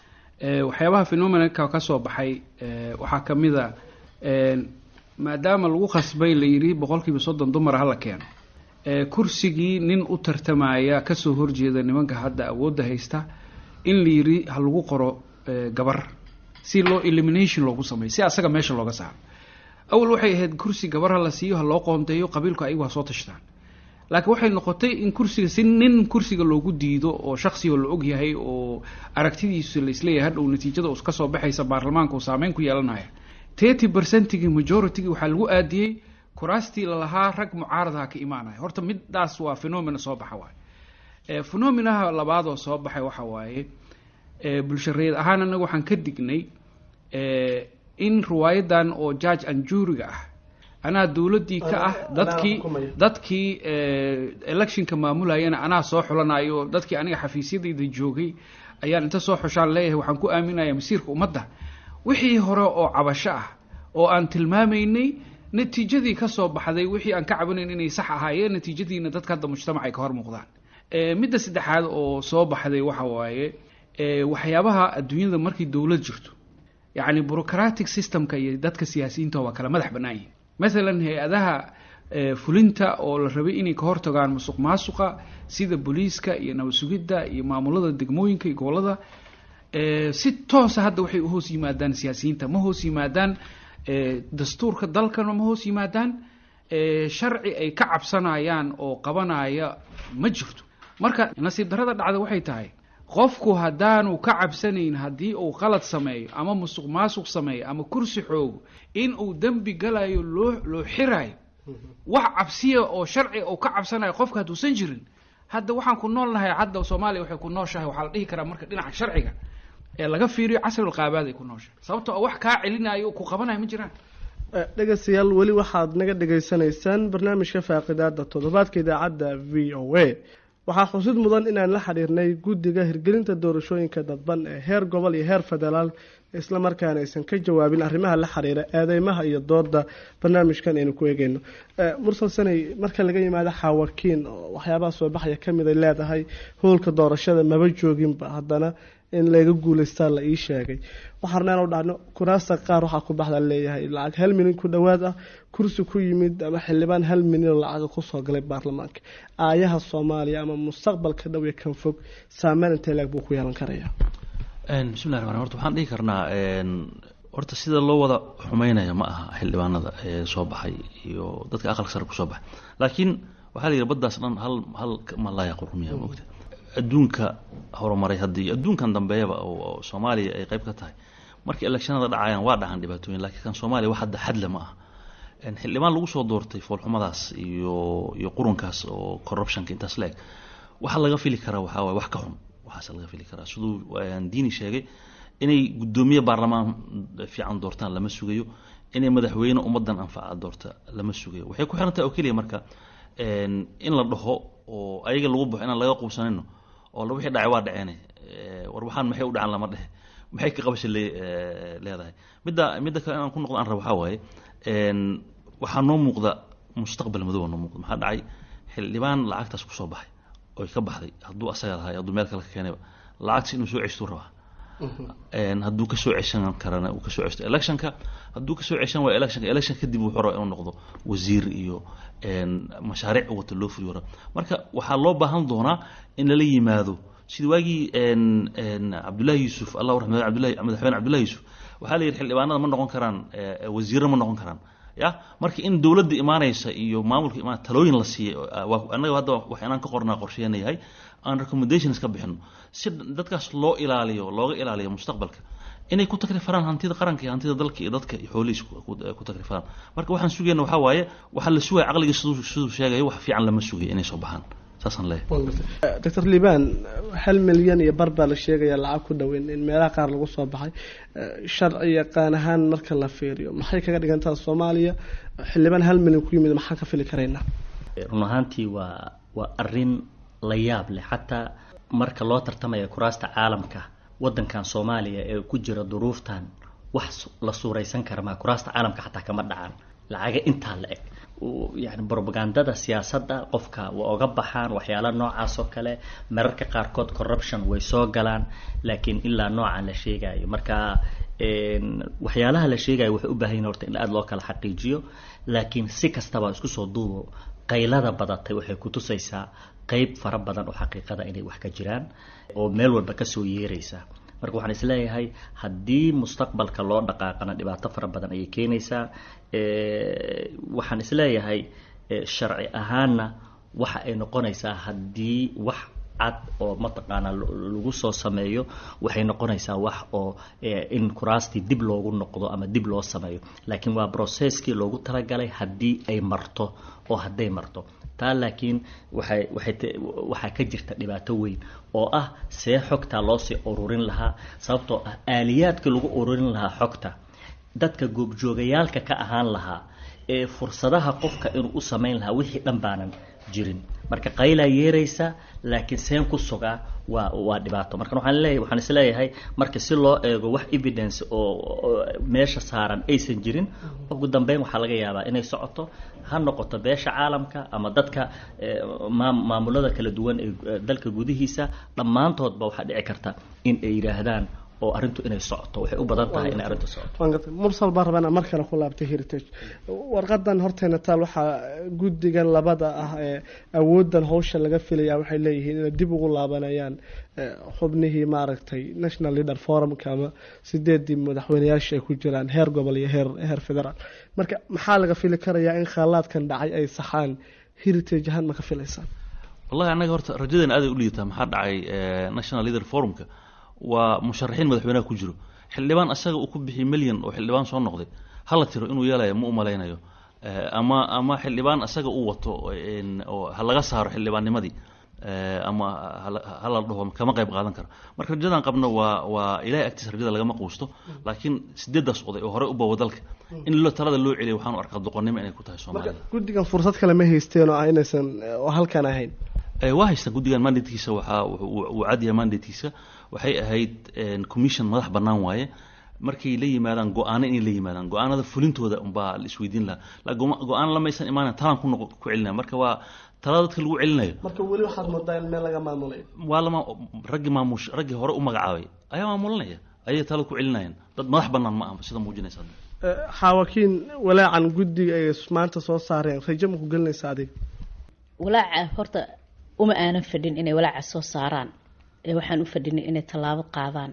Eh, waxyaabaha phenomenalka ka soo baxay eh, waxaa ka mid a eh, maadaama lagu khasbay la yidhi boqolkiiba soddon dumar hala keeno Eh, kursigii nin u tartamaya kasoo horjeeda nimanka hadda awoodda haysta in la yidhi ha lagu qoro eh, gabar si loo elimination loogu sameeyo si asaga meesha looga saaro awal waxay ahayd kursi gabar ha la siiyo ha loo qoonteeyo qabiilku ayagu ha soo tashtaan laakiin waxay noqotay in kursiga si nin kursiga loogu diido oo shaksiga la og yahay oo aragtidiisu la isleeyahay hadhow natiijada us ka soo baxaysa baarlamaanka uu saameyn ku yeelanaya thirty percentigii majoritigii waxaa lagu aadiyey kuraastii lalahaa rag mucaaradaha ka imaanaya horta midaas waa phenomena soo baxa waaye Eh, phenomenaha labaad oo soo baxay waxa waaye eh, bulshareed ahaan anaga waxaan ka dignay eh, in riwaayadan oo judge and juryga ah anaa dowladdii ka ah Anaa- dadkii anaa xukumaya. dadkii eh, electionka maamulayana anaa soo xulanayo dadkii aniga xafiisyadayda joogay ayaan inta soo xushaan leeyahay waxaan ku aaminaya masiirka ummadda wixii hore oo cabasho ah oo aan tilmaamaynay natiijadii ka soo baxday wixii aan ka cabanayn inay sax ahaayeen natiijadiina dadka hadda mujtamaca ay ka hor muuqdaan Eh, midda saddexaad oo soo baxday waxa waaye eh, waxyaabaha adduunyada markii dowlad jirto yacni bureaucratic systemka iyo dadka siyaasiyiinta waa kala madax bannaan yihin maalan hay-adaha eh, fulinta oo la rabay inay ka hortagaan musuq maasuqa sida booliiska iyo nabad sugidda iyo maamulada degmooyinka iyo gobolada eh, si toosa hadda waxay u hoos yimaadaan siyaasiyiinta ma hoos yimaadaan eh, dastuurka dalkana ma hoos yimaadaan eh, sharci ay ka cabsanayaan oo qabanaya ma jirto marka nasiib darrada dhacda waxay tahay qofku haddaanu ka cabsanayn haddii uu qalad sameeyo ama musuq maasuq sameeyo ama kursi xoogo in uu dembi galayo loo loo xirayo wax cabsiya oo sharci uu ka cabsanayo qofka hadduusan jirin hadda waxaan ku nool nahay hadda soomaaliya waxay ku nooshahay waxaa la dhihi karaa marka dhinaca sharciga ee laga fiiriyo casrul qaabaad ay ku nooshahay sababtoo ah wax kaa celinayo ku qabanayo ma jiraan dhegeystayaal weli waxaad naga dhegaysanaysaan barnaamijka faaqidaada toddobaadka idaacadda v o a waxaa xusid mudan inaan la xiriirnay guddiga hirgelinta doorashooyinka dadban ee heer gobol iyo heer federaal isla markaana aysan ka jawaabin arrimaha la xiriira eedeymaha iyo dooda barnaamijkan aynu ku eegeyno mursal sanay marka laga yimaado xaawakiin oo waxyaabaha soo baxaya kamid ay leedahay howlka doorashada maba jooginba haddana in laga guuleystaa la ii sheegay waxaarnaan u dhacno kuraasta qaar waxaa ku baxda leeyahay lacag hal milyan ku dhowaad ah kursi ku yimid ama xildhibaan hal milyan oo lacaga kusoo galay baarlamaanka aayaha soomaaliya ama mustaqbalka dhow iyo kan fog saameyn intee leeg buu ku yeelan karaya bismillahi raxmaan horta waxaan dhihi karnaa horta sida loo wada xumeynaya ma aha xildhibaanada ee soo baxay iyo dadka aqalka sare kusoo baxay laakiin waxaa la yidhi baddaas dhan hal hal malaya qurmiya moogta adduunka horumaray haddii adduunkan dambeeyaba oo soomaaliya ay qayb ka tahay markii electionada dhacayaan waa dhacan dhibaatooyin laakiin kan soomaaliya wax hadda xadle ma aha xildhibaan lagu soo doortay foolxumadaas iyo iyo qurunkaas oo corruptionka intaas la eg waxa laga fili karaa waxaa waye wax ka xun waxaase laga fili karaa siduu diini sheegay inay guddoomiye baarlamaan fiican doortaan lama sugayo inay madaxweyne ummadan anfaca doorta lama sugayo waxay ku xiran tahay oo keliya marka in la dhaho oo ayaga lagu baxo inaan laga quubsanayno oo wixii dhacay waa dhaceene war waxaan maxay u dhacan lama dhehe maxay ka qabasha leedahay midda midda kale inaan ku noqdo aan rabo waxaa waaye waxaa noo muuqda mustaqbal madow noo muuqda maxaa dhacay xildhibaan lacagtaas kusoo baxay oy ka baxday hadduu asaga lahay hadduu meel kale ka keenayba lacagtas inuu soo ceshtuu rabaa hadduu kasoo ceshan karana uu kasoo ceshto electionka hadduu kasoo ceshan waayo electionka election kadib wuxuu rabaa inuu noqdo wasiir iyo mashaariic wata loo fuliyo raba marka waxaa loo baahan doonaa in lala yimaado sidii waagii cabdullahi yuusuf allah raxmad abdullahi madaxweyne cabdullahi yuusuf waxaa la yidhi xildhibaanada ma noqon karaan wasiirro ma noqon karaan ya marka in dowladda imaanaysa iyo maamulka imaan talooyin la siiyey annaga hadda wax inaan ka qornaa qorsheena yahay aan recommendations ka bixino si dadkaas loo ilaaliyo looga ilaaliyo mustaqbalka inay ku takrifaan hantida qaranka iyo hantida dalka iyo dadka iyo xoolihiis ku takrifaan marka waxaan sugayna waxaa waaye waxaa la sugaya caqliga siduu siduu sheegayo wax fiican lama sugayo inay soo baxaan saasaan leeyahay doctor liban hal milyan iyo bar baa la sheegaya lacag ku dhoweyn in meelaha qaar lagu soo baxay sharci yaqaan ahaan marka la fiiriyo maxay kaga dhigantaa soomaaliya xildhibaan hal milyan ku yimid maxaan ka fili karaynaa run ahaantii waa waa arin la yaab leh xataa marka loo tartamaya kuraasta caalamka wadankan soomaaliya ee ku jira duruuftan wax la suuraysan kara maa kuraasta caalamka xataa kama dhacaan lacaga intaa la eg yani brobagandada siyaasadda qofka waa oga baxaan waxyaala noocaas oo kale mararka qaarkood corruption way soo galaan laakiin ilaa noocan la sheegayo marka waxyaalaha la sheegayo waxay u baahan yihin horta in aada loo kala xaqiijiyo laakiin si kastaba isku soo duubo qaylada badatay waxay kutusaysaa qeyb fara badan oo xaqiiqada inay wax ka jiraan oo meel walba kasoo yeeraysa marka waxaan isleeyahay haddii mustaqbalka loo dhaqaaqana dhibaato fara badan ayay keenaysaa waxaan isleeyahay sharci ahaanna waxa ay noqonaysaa haddii wax cad oo mataqaanaa lagu soo sameeyo waxay noqonaysaa wax oo in kuraastii dib loogu noqdo ama dib loo sameeyo laakiin waa brocesskii loogu talagalay haddii ay marto oo hadday marto taa laakiin waxay waxay waxaa ka jirta dhibaato weyn oo ah see xogtaa loosii ururin lahaa sababtoo ah aaliyaadka lagu ururin lahaa xogta dadka goobjoogayaalka ka ahaan lahaa ee fursadaha qofka inuu u samayn lahaa wixii dhan baanan jirin marka qaylaa yeeraysa laakiin seen ku sugaa waa waa dhibaato marka waxaan leeyahay waxaan isleeyahay marka si loo eego wax evidence oo meesha saaran aysan jirin ugu dambeyn waxaa laga yaabaa inay socoto ha noqoto beesha caalamka ama dadka maamulada kala duwan ee dalka gudihiisa dhammaantoodba waxaa dhici karta in ay yidhaahdaan oo arrintu inay socoto waxay u badan tahay inay arrintu socoto mursal baan rabana mar kale ku laabtay heritage warqadan horteena taal waxaa guddigan labada ah ee awoodan hawsha laga filaya waxay leeyihiin inay dib ugu laabanayaan xubnihii maaragtay national leader forumka ama sideedii madaxweyneyaasha ay ku jiraan heer gobol iyo heer heer federaal marka maxaa laga fili karayaa in khaalaadkan dhacay ay saxaan heritage ahaan ma ka filaysaan wallahi annaga horta rajadeena aaday u liidataa maxaa dhacay national leader forumka waa musharaxiin madaxweynaha ku jiro xildhibaan asaga uu ku bixiyay milyan oo xildhibaan soo noqday hala tiro inuu yeelaya ma u malaynayo ama ama xildhibaan asaga uu wato oo ha laga saaro xildhibaannimadii ama hala dhaho kama qayb qaadan karo marka rajadan qabno waa waa ilahay agtiisa rajada lagama quusto laakiin sideedaas oday oo horey u bawa dalka in lo talada loo celiyo waxaan u arkaa doqonnimo inay ku tahay soomaalida guddigan fursad kale ma haysteen oo ah inaysan oo halkan ahayn waa haystaan guddigan mandatekiisa waxaa uu cadyahay mandatekiisa waxay ahayd commission madax bannaan waaye markay la yimaadaan go-aano inay la yimaadaan go-aanada fulintooda unbaa la isweydiin lahaa go-aan lamaysan imaanayn talan ku noq ku celinaya marka waa talada dadka lagu celinayo marka weli waxaad moodaa in meel laga maamulay waa lama raggii maamush raggii hore u magacaabay ayaa maamulanaya ayay tala ku celinayaan dad madax bannaan ma aha sida muujinaysa xaawakiin walaacan guddiga ay maanta soo saareen rajo ma ku gelinaysa adiga walaaca horta uma aanan fadhin inay walaaca soo saaraan ee waxaan u fadhinay inay tallaabo qaadaan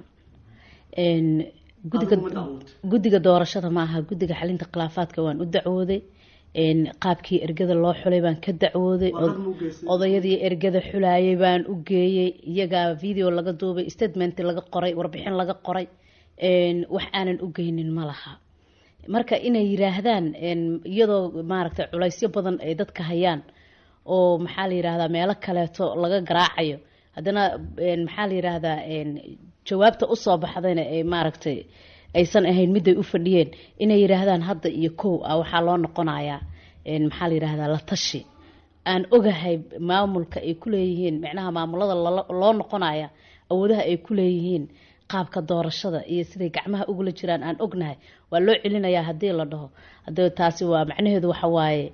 gudiga guddiga doorashada ma aha guddiga xalinta khilaafaadka waan u dacwooday qaabkii ergada loo xulay baan ka dacwooday odayadii ergada xulayay baan u geeyey iyagaa video laga duubay statement laga qoray warbixin laga qoray wax aanan u geynin ma laha marka inay yiraahdaan iyadoo maaragtay culaysyo badan ay dadka hayaan oo maxaa la yirahdaa meelo kaleeto laga garaacayo haddana maxaa la yiraahdaa jawaabta usoo baxdayna ay maaragtay aysan ahayn miday u fadhiyeen inay yiraahdaan hadda iyo kow ah waxaa loo noqonayaa maxaa la yirahdaa la tashi aan ogahay maamulka ay kuleeyihiin micnaha maamulada loo noqonaya awoodaha ay kuleeyihiin qaabka doorashada iyo siday gacmaha ugula jiraan aan ognahay waa loo celinayaa haddii la dhaho hade taasi waa macnaheedu waxa waaye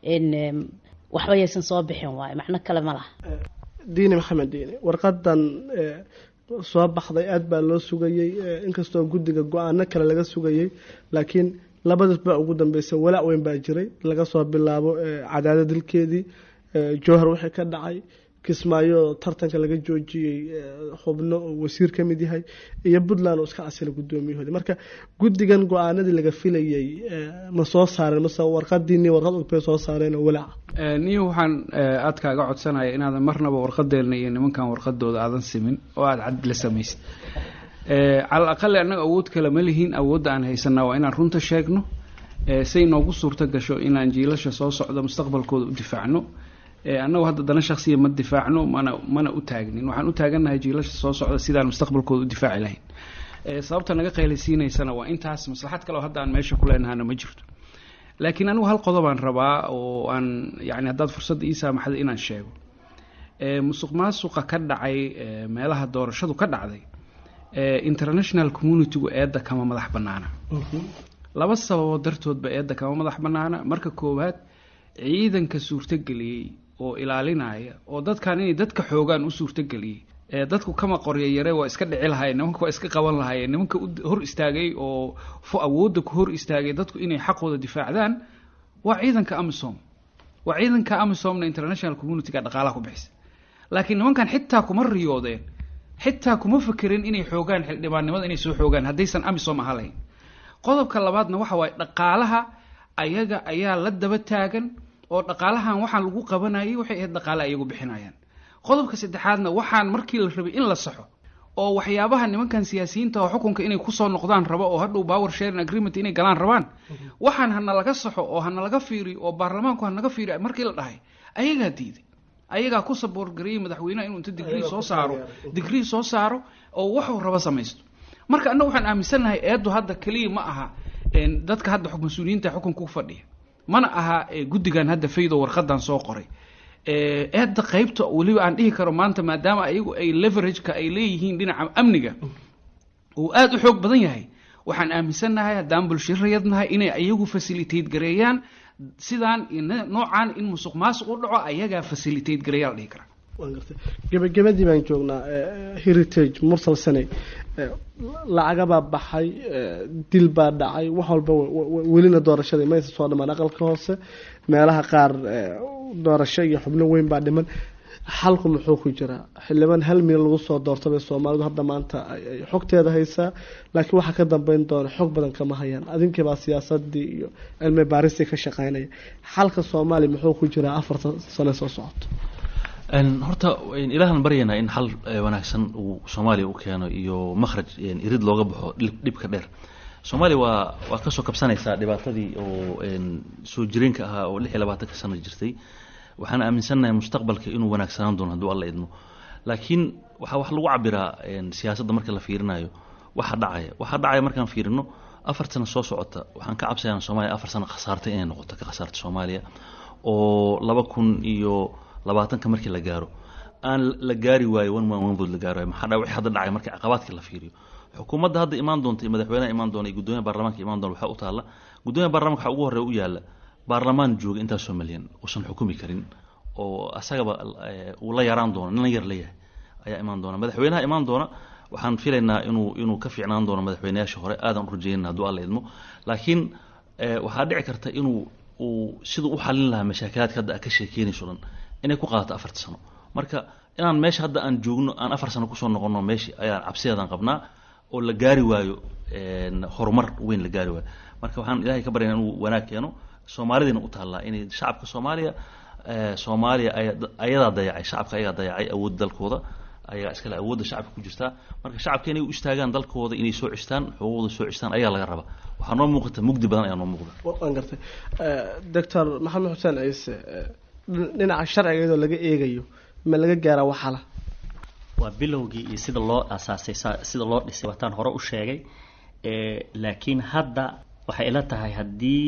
waxba yaysan soo bixin waaye macno kale ma laha diini maxamed diini warqadan soo baxday aada baa loo sugayey inkastoo guddiga go-aano kale laga sugayey laakiin labadaas baa ugu dambeysay walaac weyn baa jiray laga soo bilaabo cadaada dilkeedii jowhar wixii ka dhacay kismaayo tartanka laga joojiyey xubno oo wasiir ka mid yahay iyo puntland oo iska casila guddoomiyahoodi marka guddigan go-aanadii laga filayey ma soo saareen mase warqadiini warqad og bay soo saareen oo walaaca niyo waxaan aad kaaga codsanaya inaadan marnaba warqadeelna iyo nimankan warqadooda aadan simin oo aada cad la samaysid cala aqali annaga awood kale ma lihiin awoodda aan haysanaa waa inaan runta sheegno say noogu suurto gasho inaan jiilasha soo socdo mustaqbalkooda u difaacno annagu hadda dana shaksiya ma difaacno mana mana u taagnin waxaan u taagannahay jiilasha soo socda sidaan mustaqbalkooda u difaaci lahayn sababta naga qaylaysiinaysana waa intaas maslaxad kale oo hadda aan meesha ku leenahana ma jirto laakiin anigu hal qodobaan rabaa oo aan yani haddaad fursadda ii saamaxda inaan sheego musuq maasuqa ka dhacay meelaha doorashadu ka dhacday international communitygu eedda kama madax bannaana laba sababood dartoodba eedda kama madax bannaana marka koowaad ciidanka suurtogeliyey oo ilaalinaya oo dadkan inay dadka xoogaan u suurtogeliyey ee dadku kama qorya yare waa iska dhici lahaayeen nimanka waa iska qaban lahaayeen nimanka hor istaagay oo awoodda ku hor istaagay dadku inay xaqooda difaacdaan waa ciidanka amisom waa ciidanka amisomna international communityga dhaqaalaha ku bixisa laakiin nimankan xitaa kuma riyoodeen xitaa kuma fekerin inay xoogaan xildhibaannimada inay soo xoogaan haddaysan amisom ahaa lahayn qodobka labaadna waxa waaye dhaqaalaha ayaga ayaa la daba taagan oo dhaqaalahan waxaan lagu qabanayay waxay ahayd dhaqaale ayagu bixinayaan qodobka saddexaadna waxaan markii la rabay in la saxo oo waxyaabaha nimankan siyaasiyiinta oo xukunka inay kusoo noqdaan rabo oo hadhow power sharing agreement inay galaan rabaan waxaan hana laga saxo oo hana laga fiiriyo oo baarlamaanku hanaga fiiriyo markii la dhahay ayagaa diiday ayagaa ku saboorgareeyey madaxweynaha inuu inta digrii soo saaro digrii soo saaro oo waxuu rabo samaysto marka annaga waxaan aaminsannahay eeddu hadda keliya ma aha dadka hadda mas-uuliyiinta xukunka ku fadhiya mana aha guddigan hadda faydo warqadan soo qoray eedda qaybta weliba aan dhihi karo maanta maadaama ayagu ay leverageka ay leeyihiin dhinaca amniga uu aada u xoog badan yahay waxaan aaminsannahay haddaan bulshirayadnahay inay ayagu facilitate gareeyaan sidaan noocaan in musuq maasuq u dhaco ayagaa facilitate gareeyaa la dhihi karaa gebagabadii baan joognaa heritage mursal saney lacagabaa baxay dil baa dhacay wax walba welina doorashadii maysa soo dhamaan aqalka hoose meelaha qaar doorasho iyo xubno weyn baa dhiman xalku muxuu ku jiraa xildhibaan hal mil lagu soo doortabay soomaalidu hadda maanta ay xogteeda haysaa laakiin waxaa ka dambeyn doona xog badan kama hayaan adinkiibaa siyaasadii iyo cilmi baaristii ka shaqeynaya xalka soomaaliya muxuu ku jiraa afartan sano soo socoto horta ilaahan baryaynaa in xal wanaagsan uu soomaaliya u keeno iyo makhraj irid looga baxo dhibka dheer soomaaliya waa waa kasoo kabsanaysaa dhibaatadii oo soo jireenka ahaa oo lix iyo labaatanka sano jirtay waxaan aaminsannahay mustaqbalka inuu wanaagsanaan doono hadduu alla idmo laakiin waxaa wax lagu cabiraa siyaasadda marka la fiirinayo waxa dhacaya waxa dhacaya markaan fiirino afar sano soo socota waxaan ka cabsayaa soomaaliya afar sano khasaartay inay noqoto ka khasaarta soomaaliya oo laba kun iyo labaatanka markii la gaaro aan la gaari waayo one man one vote la gaari waayo maxaa dhaa wixii hadda dhacay markii caqabaadkii la fiiriyo xukuumadda hadda imaan doonta iyo madaxweynaha imaan doona iyo guddoomiyaha baarlamaanka imaan doona waxaa u taalla guddoomiyaha baarlamanka waxaa ugu horreeya u yaalla baarlamaan jooga intaasoo malyan uusan xukumi karin oo asagaba uu la yaraan doono nin yar la yahay ayaa imaan doona madaxweynaha imaan doona waxaan filaynaa inuu inuu ka fiicnaan doono madaxweynayaasha hore aadan u rajeynina hadduu alla idmo laakiin waxaa dhici karta inuu uu siduu u xalin lahaa mashaakilaadka hadda ka sheekeynayso dhan inay ku qaadato afarta sano marka inaan meesha hadda aan joogno aan afar sano kusoo noqono meeshii ayaan cabsideedaan qabnaa oo la gaari waayo horumar weyn la gaari waayo marka waxaan ilaahay ka baryana inuu wanaag keeno soomaalidiina u taallaa inay shacabka soomaaliya soomaaliya ayadaa dayacay shacabka ayagaa dayacay awoodda dalkooda ayagaa iskale awoodda shacabka ku jirtaa marka shacabka inay u istaagaan dalkooda inay soo cistaan xuquuqda soo cistaan ayaa laga rabaa waxaa noo muuqata mugdi badan ayaa noo muuqda waan gartay doctor maxamed xuseen ciise dhinaca sharciga iyadoo laga eegayo ma laga gaaraa waxala waa bilowgii iyo sida loo asaasay sida loo dhisay waataan hore u sheegay laakiin hadda waxay ila tahay haddii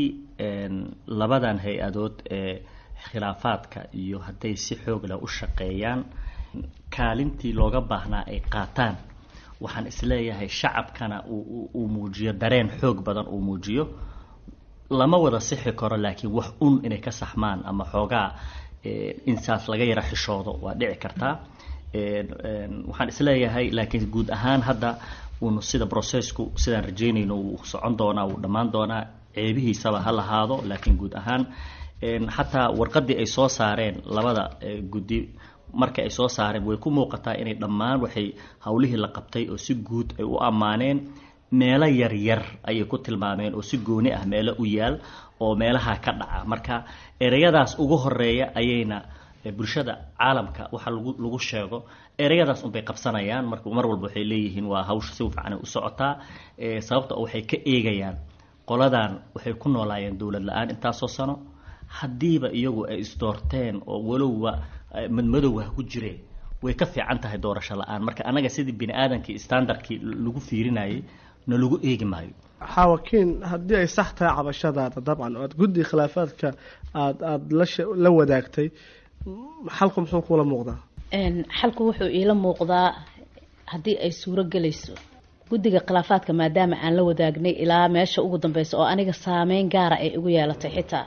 labadan hay-adood ee khilaafaadka iyo hadday si xoog leh u shaqeeyaan kaalintii looga baahnaa ay qaataan waxaan isleeyahay shacabkana uu muujiyo dareen xoog badan uu muujiyo lama wada sixi karo laakiin wax un inay ka saxmaan ama xoogaa insaas laga yara xishoodo waa dhici kartaa waxaan isleeyahay laakiin guud ahaan hadda uunu sida processku sidaan rajeynayno uu socon doonaa uu dhammaan doonaa ceebihiisaba ha lahaado laakiin guud ahaan xataa warqadii ay soo saareen labada guddi marka ay soo saareen way ku muuqataa inay dhammaan waxay howlihii la qabtay oo si guud ay u ammaaneen meelo yaryar ayay ku tilmaameen oo si gooni ah meelo u yaal oo meelaha ka dhaca marka ereyadaas ugu horeeya ayayna bulshada caalamka waxa lagu lagu sheego ereyadaas unbay qabsanayaan marka mar walba waxay leeyihiin waa hawsha si fiican u socotaa sababta oo waxay ka eegayaan qoladan waxay ku noolaayeen dowlad la-aan intaasoo sano haddiiba iyagu ay isdoorteen oo walowba madmadowga ku jireen way ka fiican tahay doorasho la-aan marka anaga sidii bini aadamkii standardkii lagu fiirinayay na lagu eegi maayo xaawakiin haddii ay sax tahay cabashadaada dabcan oo aad guddi khilaafaadka aad aada la la wadaagtay xalku muxuu kula muuqdaa xalku wuxuu iila muuqdaa haddii ay suuro gelayso guddiga khilaafaadka maadaama aan la wadaagnay ilaa meesha ugu dambeysa oo aniga saameyn gaara ay igu yeelatay xitaa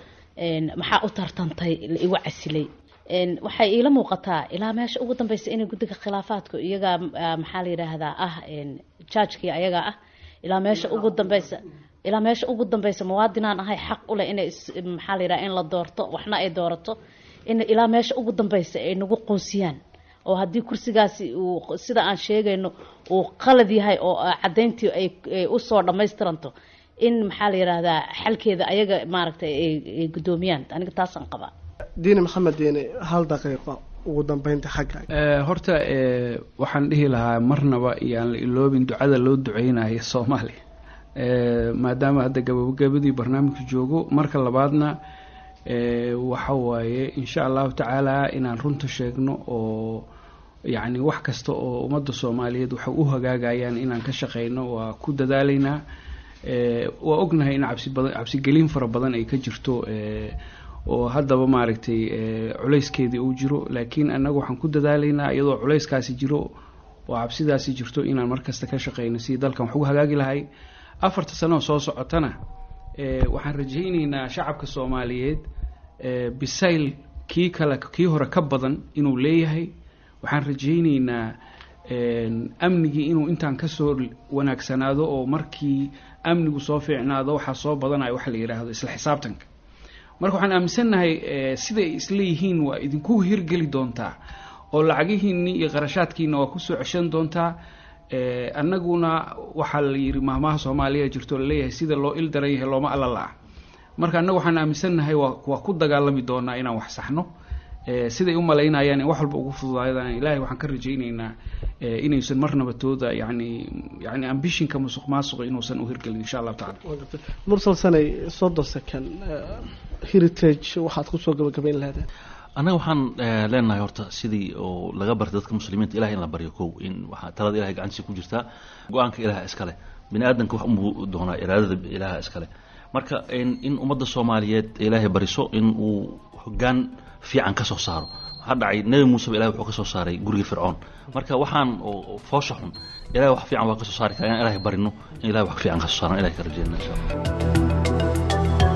maxaa u tartantay la igu casilay waxay iila muuqataa ilaa meesha ugu dambeysa inay guddiga khilaafaadku iyagaa maxaa la yidhaahdaa ah jaajkii ayagaa ah ilaa meesha ugu dambeysa ilaa meesha ugu dambeysa muwaadinaan ahay xaq uleh inay maxaa la yidhaha in la doorto waxna ay doorato in ilaa meesha ugu dambeysa ay nagu qoonsiyaan oo haddii kursigaasi uu sida aan sheegayno uu qalad yahay oo caddayntii ay usoo dhammaystiranto in maxaa la yidhaahdaa xalkeeda ayaga maaragtay ay guddoomiyaan aniga taasaan qabaa diini maxamed diini hal daqiiqo ugu dambeynta xagga horta waxaan dhihi lahaa marnaba iyaan la iloobin ducada loo duceynayo soomaaliya maadaama hadda gabagabadii barnaamijka joogo marka labaadna waxa waaye insha allahu tacaala inaan runta sheegno oo yacni wax kasta oo ummadda soomaaliyeed waxay u hagaagayaan inaan ka shaqeyno waa ku dadaalaynaa waa ognahay in cabsi badan cabsigelin fara badan ay ka jirto oo haddaba maaragtay culayskeedii uu jiro laakiin annaga waxaan ku dadaalaynaa iyadoo culayskaasi jiro oo cabsidaasi jirto inaan markasta ka shaqeyno sidii dalkan wax ugu hagaagi lahay afarta sanoo soo socotana waxaan rajayneynaa shacabka soomaaliyeed bisayl kii kale kii hore ka badan inuu leeyahay waxaan rajayneynaa amnigii inuu intaan kasoo wanaagsanaado oo markii amnigu soo fiicnaado waxaa soo badanaya waxa la yidhaahdo isla xisaabtanka marka waxaan aaminsannahay siday isleeyihiin waa idinku hirgeli doontaa oo lacagihiinni iyo qarashaadkiina waa kusoo ceshan doontaa annaguna waxaa la yidhi mahmaha soomaaliya jirto laleeyahay sida loo il daran yahay looma alla la-a marka annaga waxaan aaminsannahay waa waa ku dagaalami doonaa inaan wax saxno siday u malaynayaan in wax walba ugu fududaadaan ilaahay waxaan ka rajayneynaa inaysan marnaba tooda yani yani ambishinka musuq maasuqa inuusan u hirgelin insha allahu tacala mursal sanay soddon second heritage waxaad kusoo gabagabayn lahaydeen annaga waxaan leenahay horta sidii oo laga bartay dadka muslimiinta ilahay in la baryo kow in waxaa talada ilahay gacantiisa ku jirtaa go-aanka ilaha iskale bini aadanka wax unbuu doonaa iraadada ilaha iskale marka in ummadda soomaaliyeed ilaahay bariso in uu hogaan fiican ka soo saaro waxaa dhacay nebi muuseba ilahay wuxuu ka soo saaray guriga fircoon marka waxaan oo foosha xun ilahay wax fiican waa ka soo saari kara inaan ilahay barino in ilahay wax fiican ka soo saaran ilahay ka rajeyna insha allah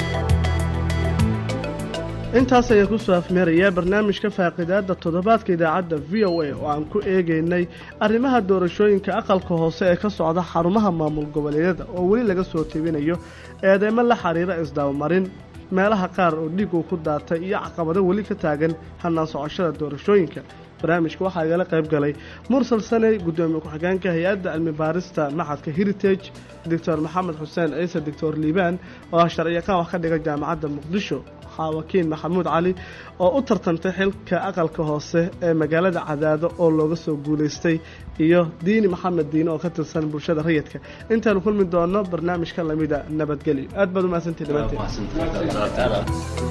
intaas ayaan kusoo afmeerayaa barnaamijka faaqidaada toddobaadka idaacadda v o a oo aan ku eegaynay arrimaha doorashooyinka aqalka hoose ee ka socda xarumaha maamul goboleedyada oo weli laga soo tebinayo eedeymo la xiriira isdabamarin meelaha qaar oo dhiig uu ku daatay iyo caqabado weli ka taagan hannaan socoshada doorashooyinka barnaamijka waxaa igala qayb galay mursal saney guddoomiye ku-xigeenka hay-adda cilmi baarista maxadka heritage doctor maxamed xuseen ciise doctor liibaan oo ah sharciyaqaan wax ka dhiga jaamacadda muqdisho xaawakiin maxamuud cali oo u tartantay xilka aqalka hoose ee magaalada cadaado oo looga soo guulaystay iyo diini maxamed diine oo ka tirsan bulshada rayidka intaanu kulmi doono barnaamijka lamida nabadgelyo aad baad umahadsantihi dhammaanteen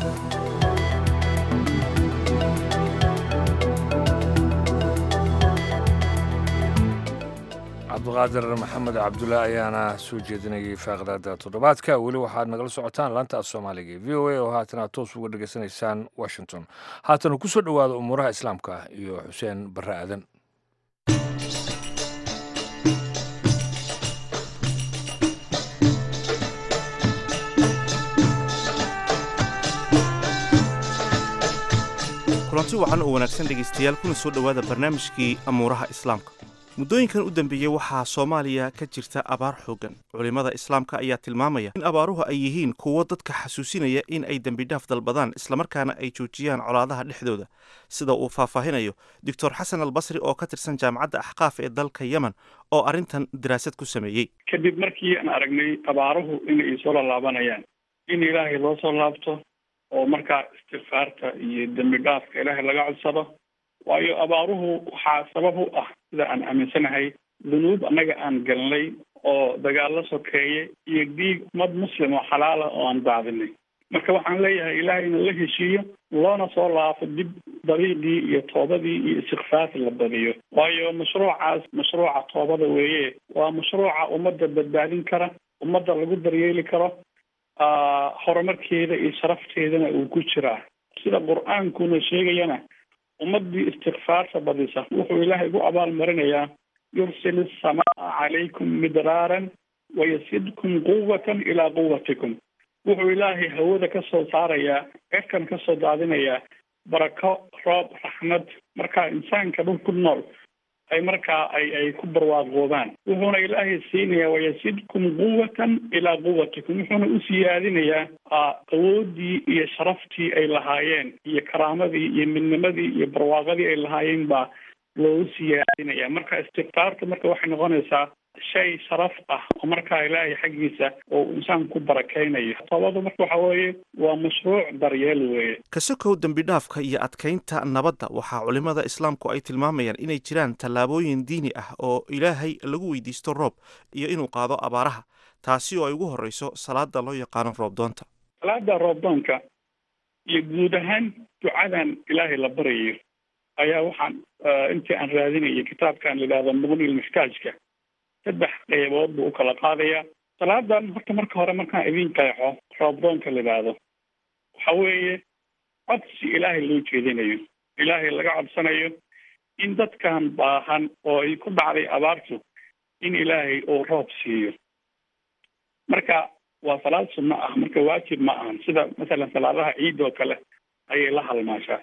cabdiqaadir maxamed cabdulla ayaana soo jeedinayay faaqdaada toddobaadka weli waxaad nagala socotaan laanta af soomaaliga v o a oo haatana toos uga dhegaysanaysaan washington haatana ku soo dhowaada umuuraha islaamka iyo xuseen barre aadan kulanti wacan oo wanaagsan dhegaystayaal kuna soo dhowaada barnaamijkii amuuraha islaamka muddooyinkan u dambeeyey waxaa soomaaliya ka jirta abaar xooggan culimmada islaamka ayaa tilmaamaya in abaaruhu ay yihiin kuwo dadka xasuusinaya in ay dembidhaaf dalbadaan islamarkaana ay joojiyaan colaadaha dhexdooda sida uu faahfaahinayo doctor xasan albasri oo ka tirsan jaamacadda axqaaf ee dalka yemen oo arrintan daraasad ku sameeyey kadib markii aan aragnay abaaruhu inay soo laalaabanayaan in ilaahay loo soo laabto oo markaa istikfaarta iyo dembi dhaafka ilaahay laga codsado waayo abaaruhu waxaa sabab u ah sida aan aaminsanahay dunuub annaga aan galnay oo dagaallo sokeeye iyo dhiig ummad muslim oo xalaala oo aan daadinay marka waxaan leeyahay ilaahay inuu la heshiiyo loona soo laafo dib dariiqii iyo toobadii iyo istikfaarti la badiyo waayo mashruucaas mashruuca toobada weeye waa mashruuca ummadda badbaadin kara ummadda lagu daryeeli karo horumarkeeda iyo sharafteedana uu ku jiraa sida qur-aankuna sheegayana ummadii istikfaarta badisa wuxuu ilaahay ugu abaalmarinayaa yursil asamaa calaykum midraaran wayasidkum quwatan ilaa quwatikum wuxuu ilaahay hawada ka soo saarayaa cirkan ka soo daadinayaa barako roob raxmad markaa insaanka dhul ku nool ay markaa ay ay ku barwaaqoobaan wuxuuna ilaahay siinayaa wayasidkum quwatan ilaa quwatikum wuxuuna u siyaadinayaa awoodii iyo sharaftii ay lahaayeen iyo karaamadii iyo midnimadii iyo barwaaqadii ay lahaayeen baa loogu siyaadinaya marka istikfaarta marka waxay noqonaysaa shay sharaf ah oo markaa ilaahay xaggiisa oo insaan ku barakaynayo sababadu marka waxa weeye waa mashruuc daryeel weeye kasokow dembi dhaafka iyo adkaynta nabadda waxaa culimmada islaamku ay tilmaamayaan inay jiraan tallaabooyin diini ah oo ilaahay lagu weydiisto roob iyo inuu qaado abaaraha taasi oo ay ugu horreyso salaada loo yaqaano roobdoonta salaada roobdoonka iyo guud ahaan ducadan ilaahay la baryayo ayaa waxaan intii aan raadinayay kitaabkan la yidhahdo muqnil mixtaajka saddex qeybood buu u kala qaadayaa salaadan horta marka hore markaan idin qeexo roobdoonka la yidhaahdo waxa weeye codsi ilaahay loo jeedinayo ilaahay laga codsanayo in dadkan baahan oo ay ku dhacday abaartu in ilaahay uu roob siiyo marka waa salaad sunno ah marka waajib ma ahan sida masalan salaadaha ciid oo kale ayay la halmaashaa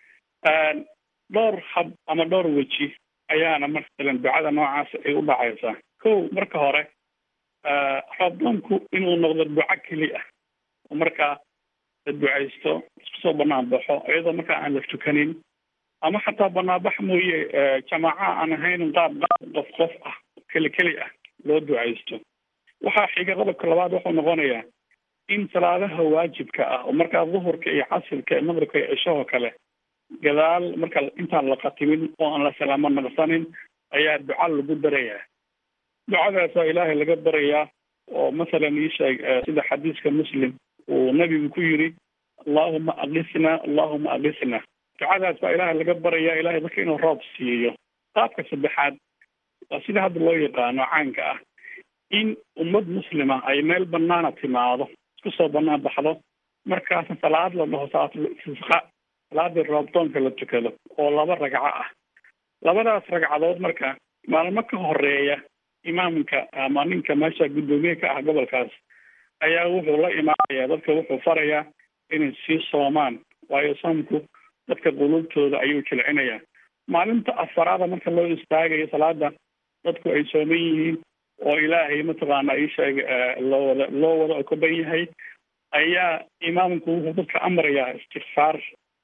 dhowr hab ama dhowr weji ayaana masalan ducada noocaas ay u dhacaysaa kow marka hore roobdoonku inuu noqdo duco keli ah oo markaa la ducaysto isku soo banaan baxo iyadoo markaa aan la tukanin ama xataa banaanbax mooye jamaaca aan ahayn qaab qaab qof qof ah keli keli ah loo ducaysto waxaa xiga qodobka labaad wuxuu noqonayaa in salaadaha waajibka ah oo markaa duhurka iyo casirka iyo maqribka iyo cishahoo kale gadaal marka intaan la khatimin oo aan la salaamo naqsanin ayaa duca lagu darayaa ducadaas waa ilaahay laga barayaa oo masalan ii sheeg sida xadiiska muslim uu nabigu ku yiri allahuma aqisna allahuma aqisna ducadaas waa ilaahay laga barayaa ilahay dadka inuu roob siiyo qaabka saddexaad waa sida hadda loo yaqaano caanka ah in ummad muslima ay meel banaana timaado isku soo banaan baxdo markaasna salaad la dhaho salaatul istisqa salaadii roobdoonka la tukado oo laba ragco ah labadaas ragcadood marka maalmo ka horeeya imaamka ama ninka meesha guddoomiye ka ah gobolkaas ayaa wuxuu la imaanayaa dadka wuxuu farayaa inay sii soomaan waayo soomku dadka qulubtooda ayuu jilcinayaa maalinta afaraada marka loo istaagayo salaada dadku ay sooman yihiin oo ilaahay mataqaana isheeg loo wada loo wada okoban yahay ayaa imaamku wuxuu dadka amrayaa istikfaar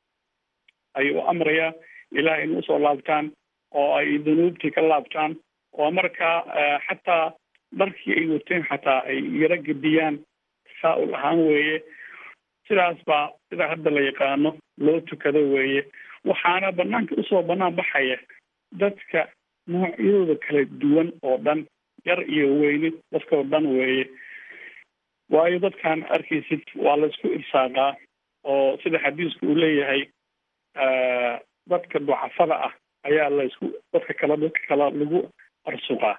ayuu amrayaa ilahay in usoo laabtaan oo ay dunuubtii ka laabtaan oo markaa xataa dharkii ay wateen xataa ay yaro gediyaan tasaa-ul ahaan weeye sidaas baa sida hadda la yaqaano loo tukado weeye waxaana banaanka usoo banaan baxaya dadka noocyadooda kala duwan oo dhan yar iyo weyne dadkao dhan weeye waayo dadkan arkaysid waa laysku irsaaqaa oo sida xadiisku uu leeyahay dadka ducafada ah ayaa laysku dadka kale dadka kale lagu arsuqaa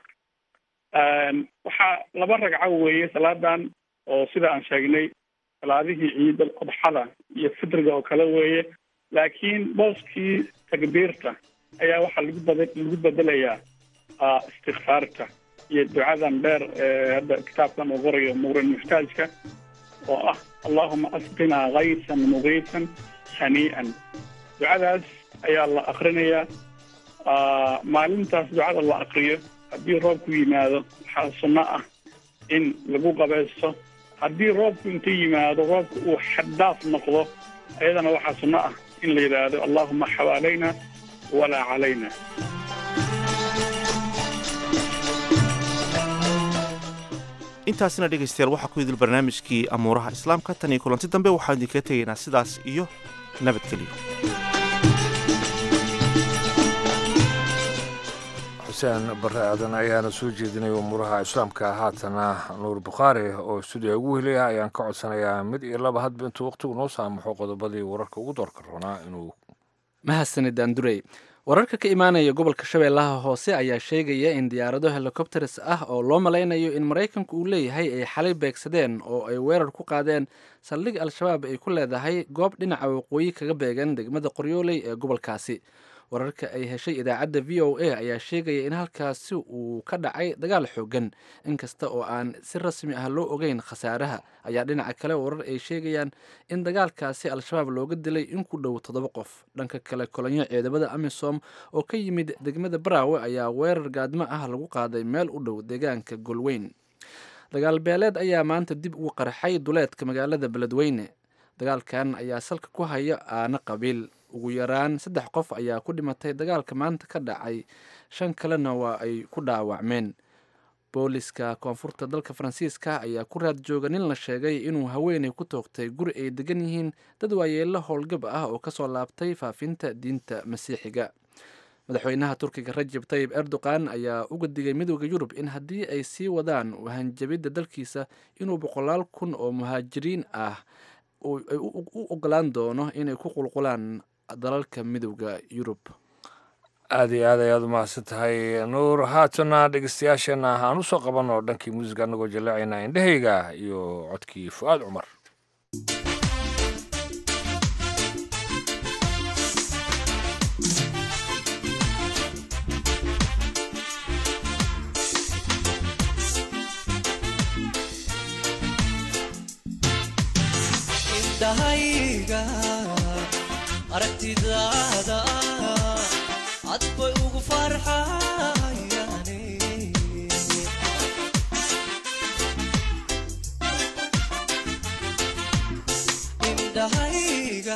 waxaa laba ragco weeye salaadan oo sida aan sheegnay salaadihii ciidal adxada iyo fitriga oo kale weeye laakiin booskii takbiirta ayaa waxaa lagu bad lagu bedelayaa istikfaarta iyo ducadan dheer ee hadda kitaabkan uu qorayo muqrin muxtaajka oo ah allahuma asqinaa kaysan mugiisan hanii'an ducadaas ayaa la akrinayaa maalintaas ducada la akriyo haddii roobku yimaado waxaa sunno ah in lagu qabaysto haddii roobku inta yimaado roobka uu xaddaaf noqdo ayadana waxaa sunno ah in la yidhaahdo allahuma xawaalayna walaa calayna intaasina dhegaystayaal waxaa ku idil barnaamijkii amuuraha islaamka tan iyo kulanti dambe waxaan idinkaga tegaynaa sidaas iyo nabadgelyo xuseen bare aadan ayaana soo jeedinaya umuuraha islaamka haatana nuur bukhaari oo stuudiya ugu helaya ayaan ka codsanayaa mid iyo laba hadba intuu waqtigu noo saamaxo qodobadii wararka ugu doorka roonaa inuu mahadsanid andurey wararka ka imaanaya gobolka shabeellaha hoose ayaa sheegaya in diyaarado helikobteres ah oo loo malaynayo in maraykanku uu leeyahay ay xalay beegsadeen oo ay weerar ku qaadeen saldhig al-shabaab ay ku leedahay goob dhinaca waqooyi kaga beegan degmada qoryooley ee gobolkaasi wararka ay heshay idaacadda v o a ayaa sheegaya in halkaasi uu ka dhacay dagaal xoogan inkasta oo aan si rasmi ah loo ogeyn khasaaraha ayaa dhinaca kale warar ay sheegayaan in dagaalkaasi al-shabaab looga dilay in ku dhow toddoba qof dhanka kale kolonyo ciidamada amisom oo ka yimid degmada baraawe ayaa weerar gaadmo ah lagu qaaday meel u dhow deegaanka golweyn dagaal beeleed ayaa maanta dib ugu qarxay duleedka magaalada beledweyne dagaalkan ayaa salka ku haya aana qabiil ugu yaraan saddex qof ayaa ku dhimatay dagaalka maanta ka dhacay shan kalena waa ay ku dhaawacmeen booliska koonfurta dalka faransiiska ayaa ku raad jooga nin la sheegay inuu haweeney ku toogtay guri ay degan yihiin dad waayeelo howlgab ah oo kasoo laabtay faafinta diinta masiixiga madaxweynaha turkiga rajab tayib erdogan ayaa uga digay midooda yurub in haddii ay sii wadaan wahanjabidda dalkiisa inuu boqolaal kun oo muhaajiriin ah ay u ogolaan doono inay ku qulqulaan dalalka midooda yurub aada iyo aad ayaad umahadsan tahay nuur haatana dhegeystayaasheenna aan u soo qabanno dhankii muusiga annagoo jaleecayna indhahayga iyo codkii fu-aad cumar aragtidaada cad bay ugu farxayane indhahayga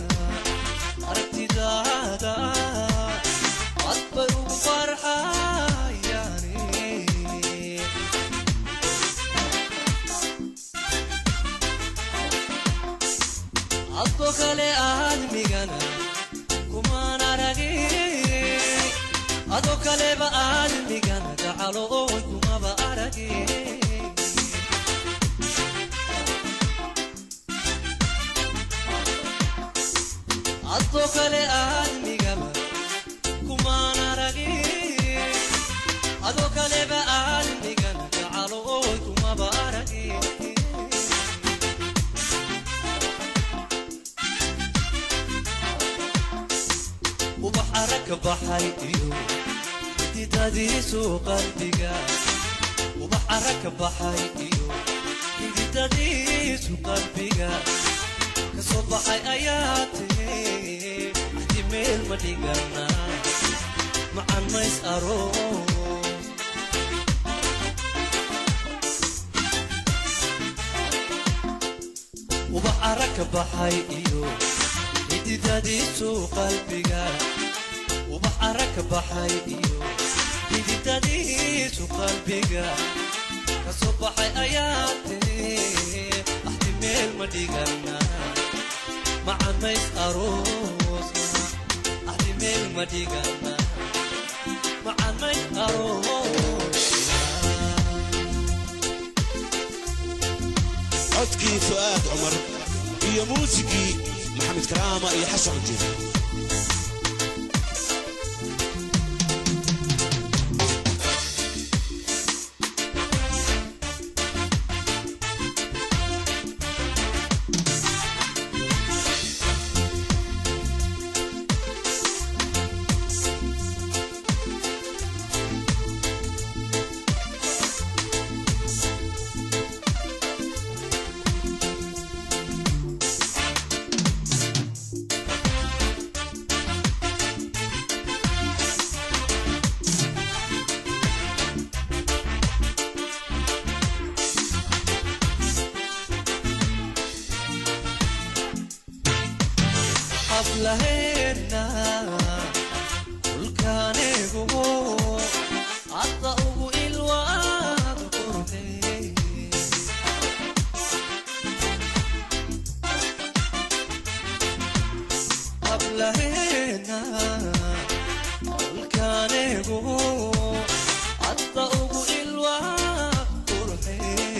aragtidaada cad bay ugu farxayane adko kale aadmigana kumaan aragin ado kaleba aadmigana gacalo oon kumaba aragin adko kale aadmigaba kumaan aragin ado kaleba aadmigana gacalo oon kumaba aragin ubax aragka baxay iyo xididadiisu qalbiga ubax aragka baxay iyo xididadiisu qalbiga kasoo baxay ayaa tiri axdi meel ma dhigana macan mays aroos ubax aragka baxay iyo xididadiisu qalbiga ubax aragka baxay iyo xididadiisu qalbiga kasoo baxay ayaa tiri axdi meel ma dhigana macamays aroosna axdi meel ma dhigana macamays aroosna codkii fu'aad cumar iyo muusikii maxamed karaama iyo xasan cujir xaflaheena dhulkaanigu hadda ugu ilwaad qurxe xaflaheena dhulkaanigu hadda ugu ilwaad qurxe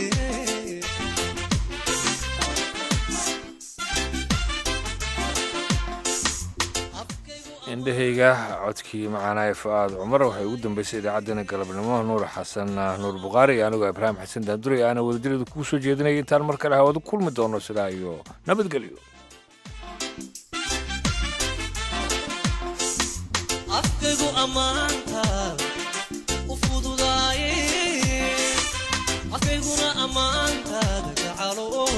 indhahayga codkii macaanaye fu-aad cumar waxay ugu dambeysay idaacaddeenna galabnimo nuur xasan nuur bukhaari iyo anigoo ibraahim xasan daanduray aana wadajirada kugu soo jeedinaya intaan mar kale hawada kulmi doono sidaa iyo nabadgelyo ammaantaada u fududaaye afkayguna ammaantaada gacalo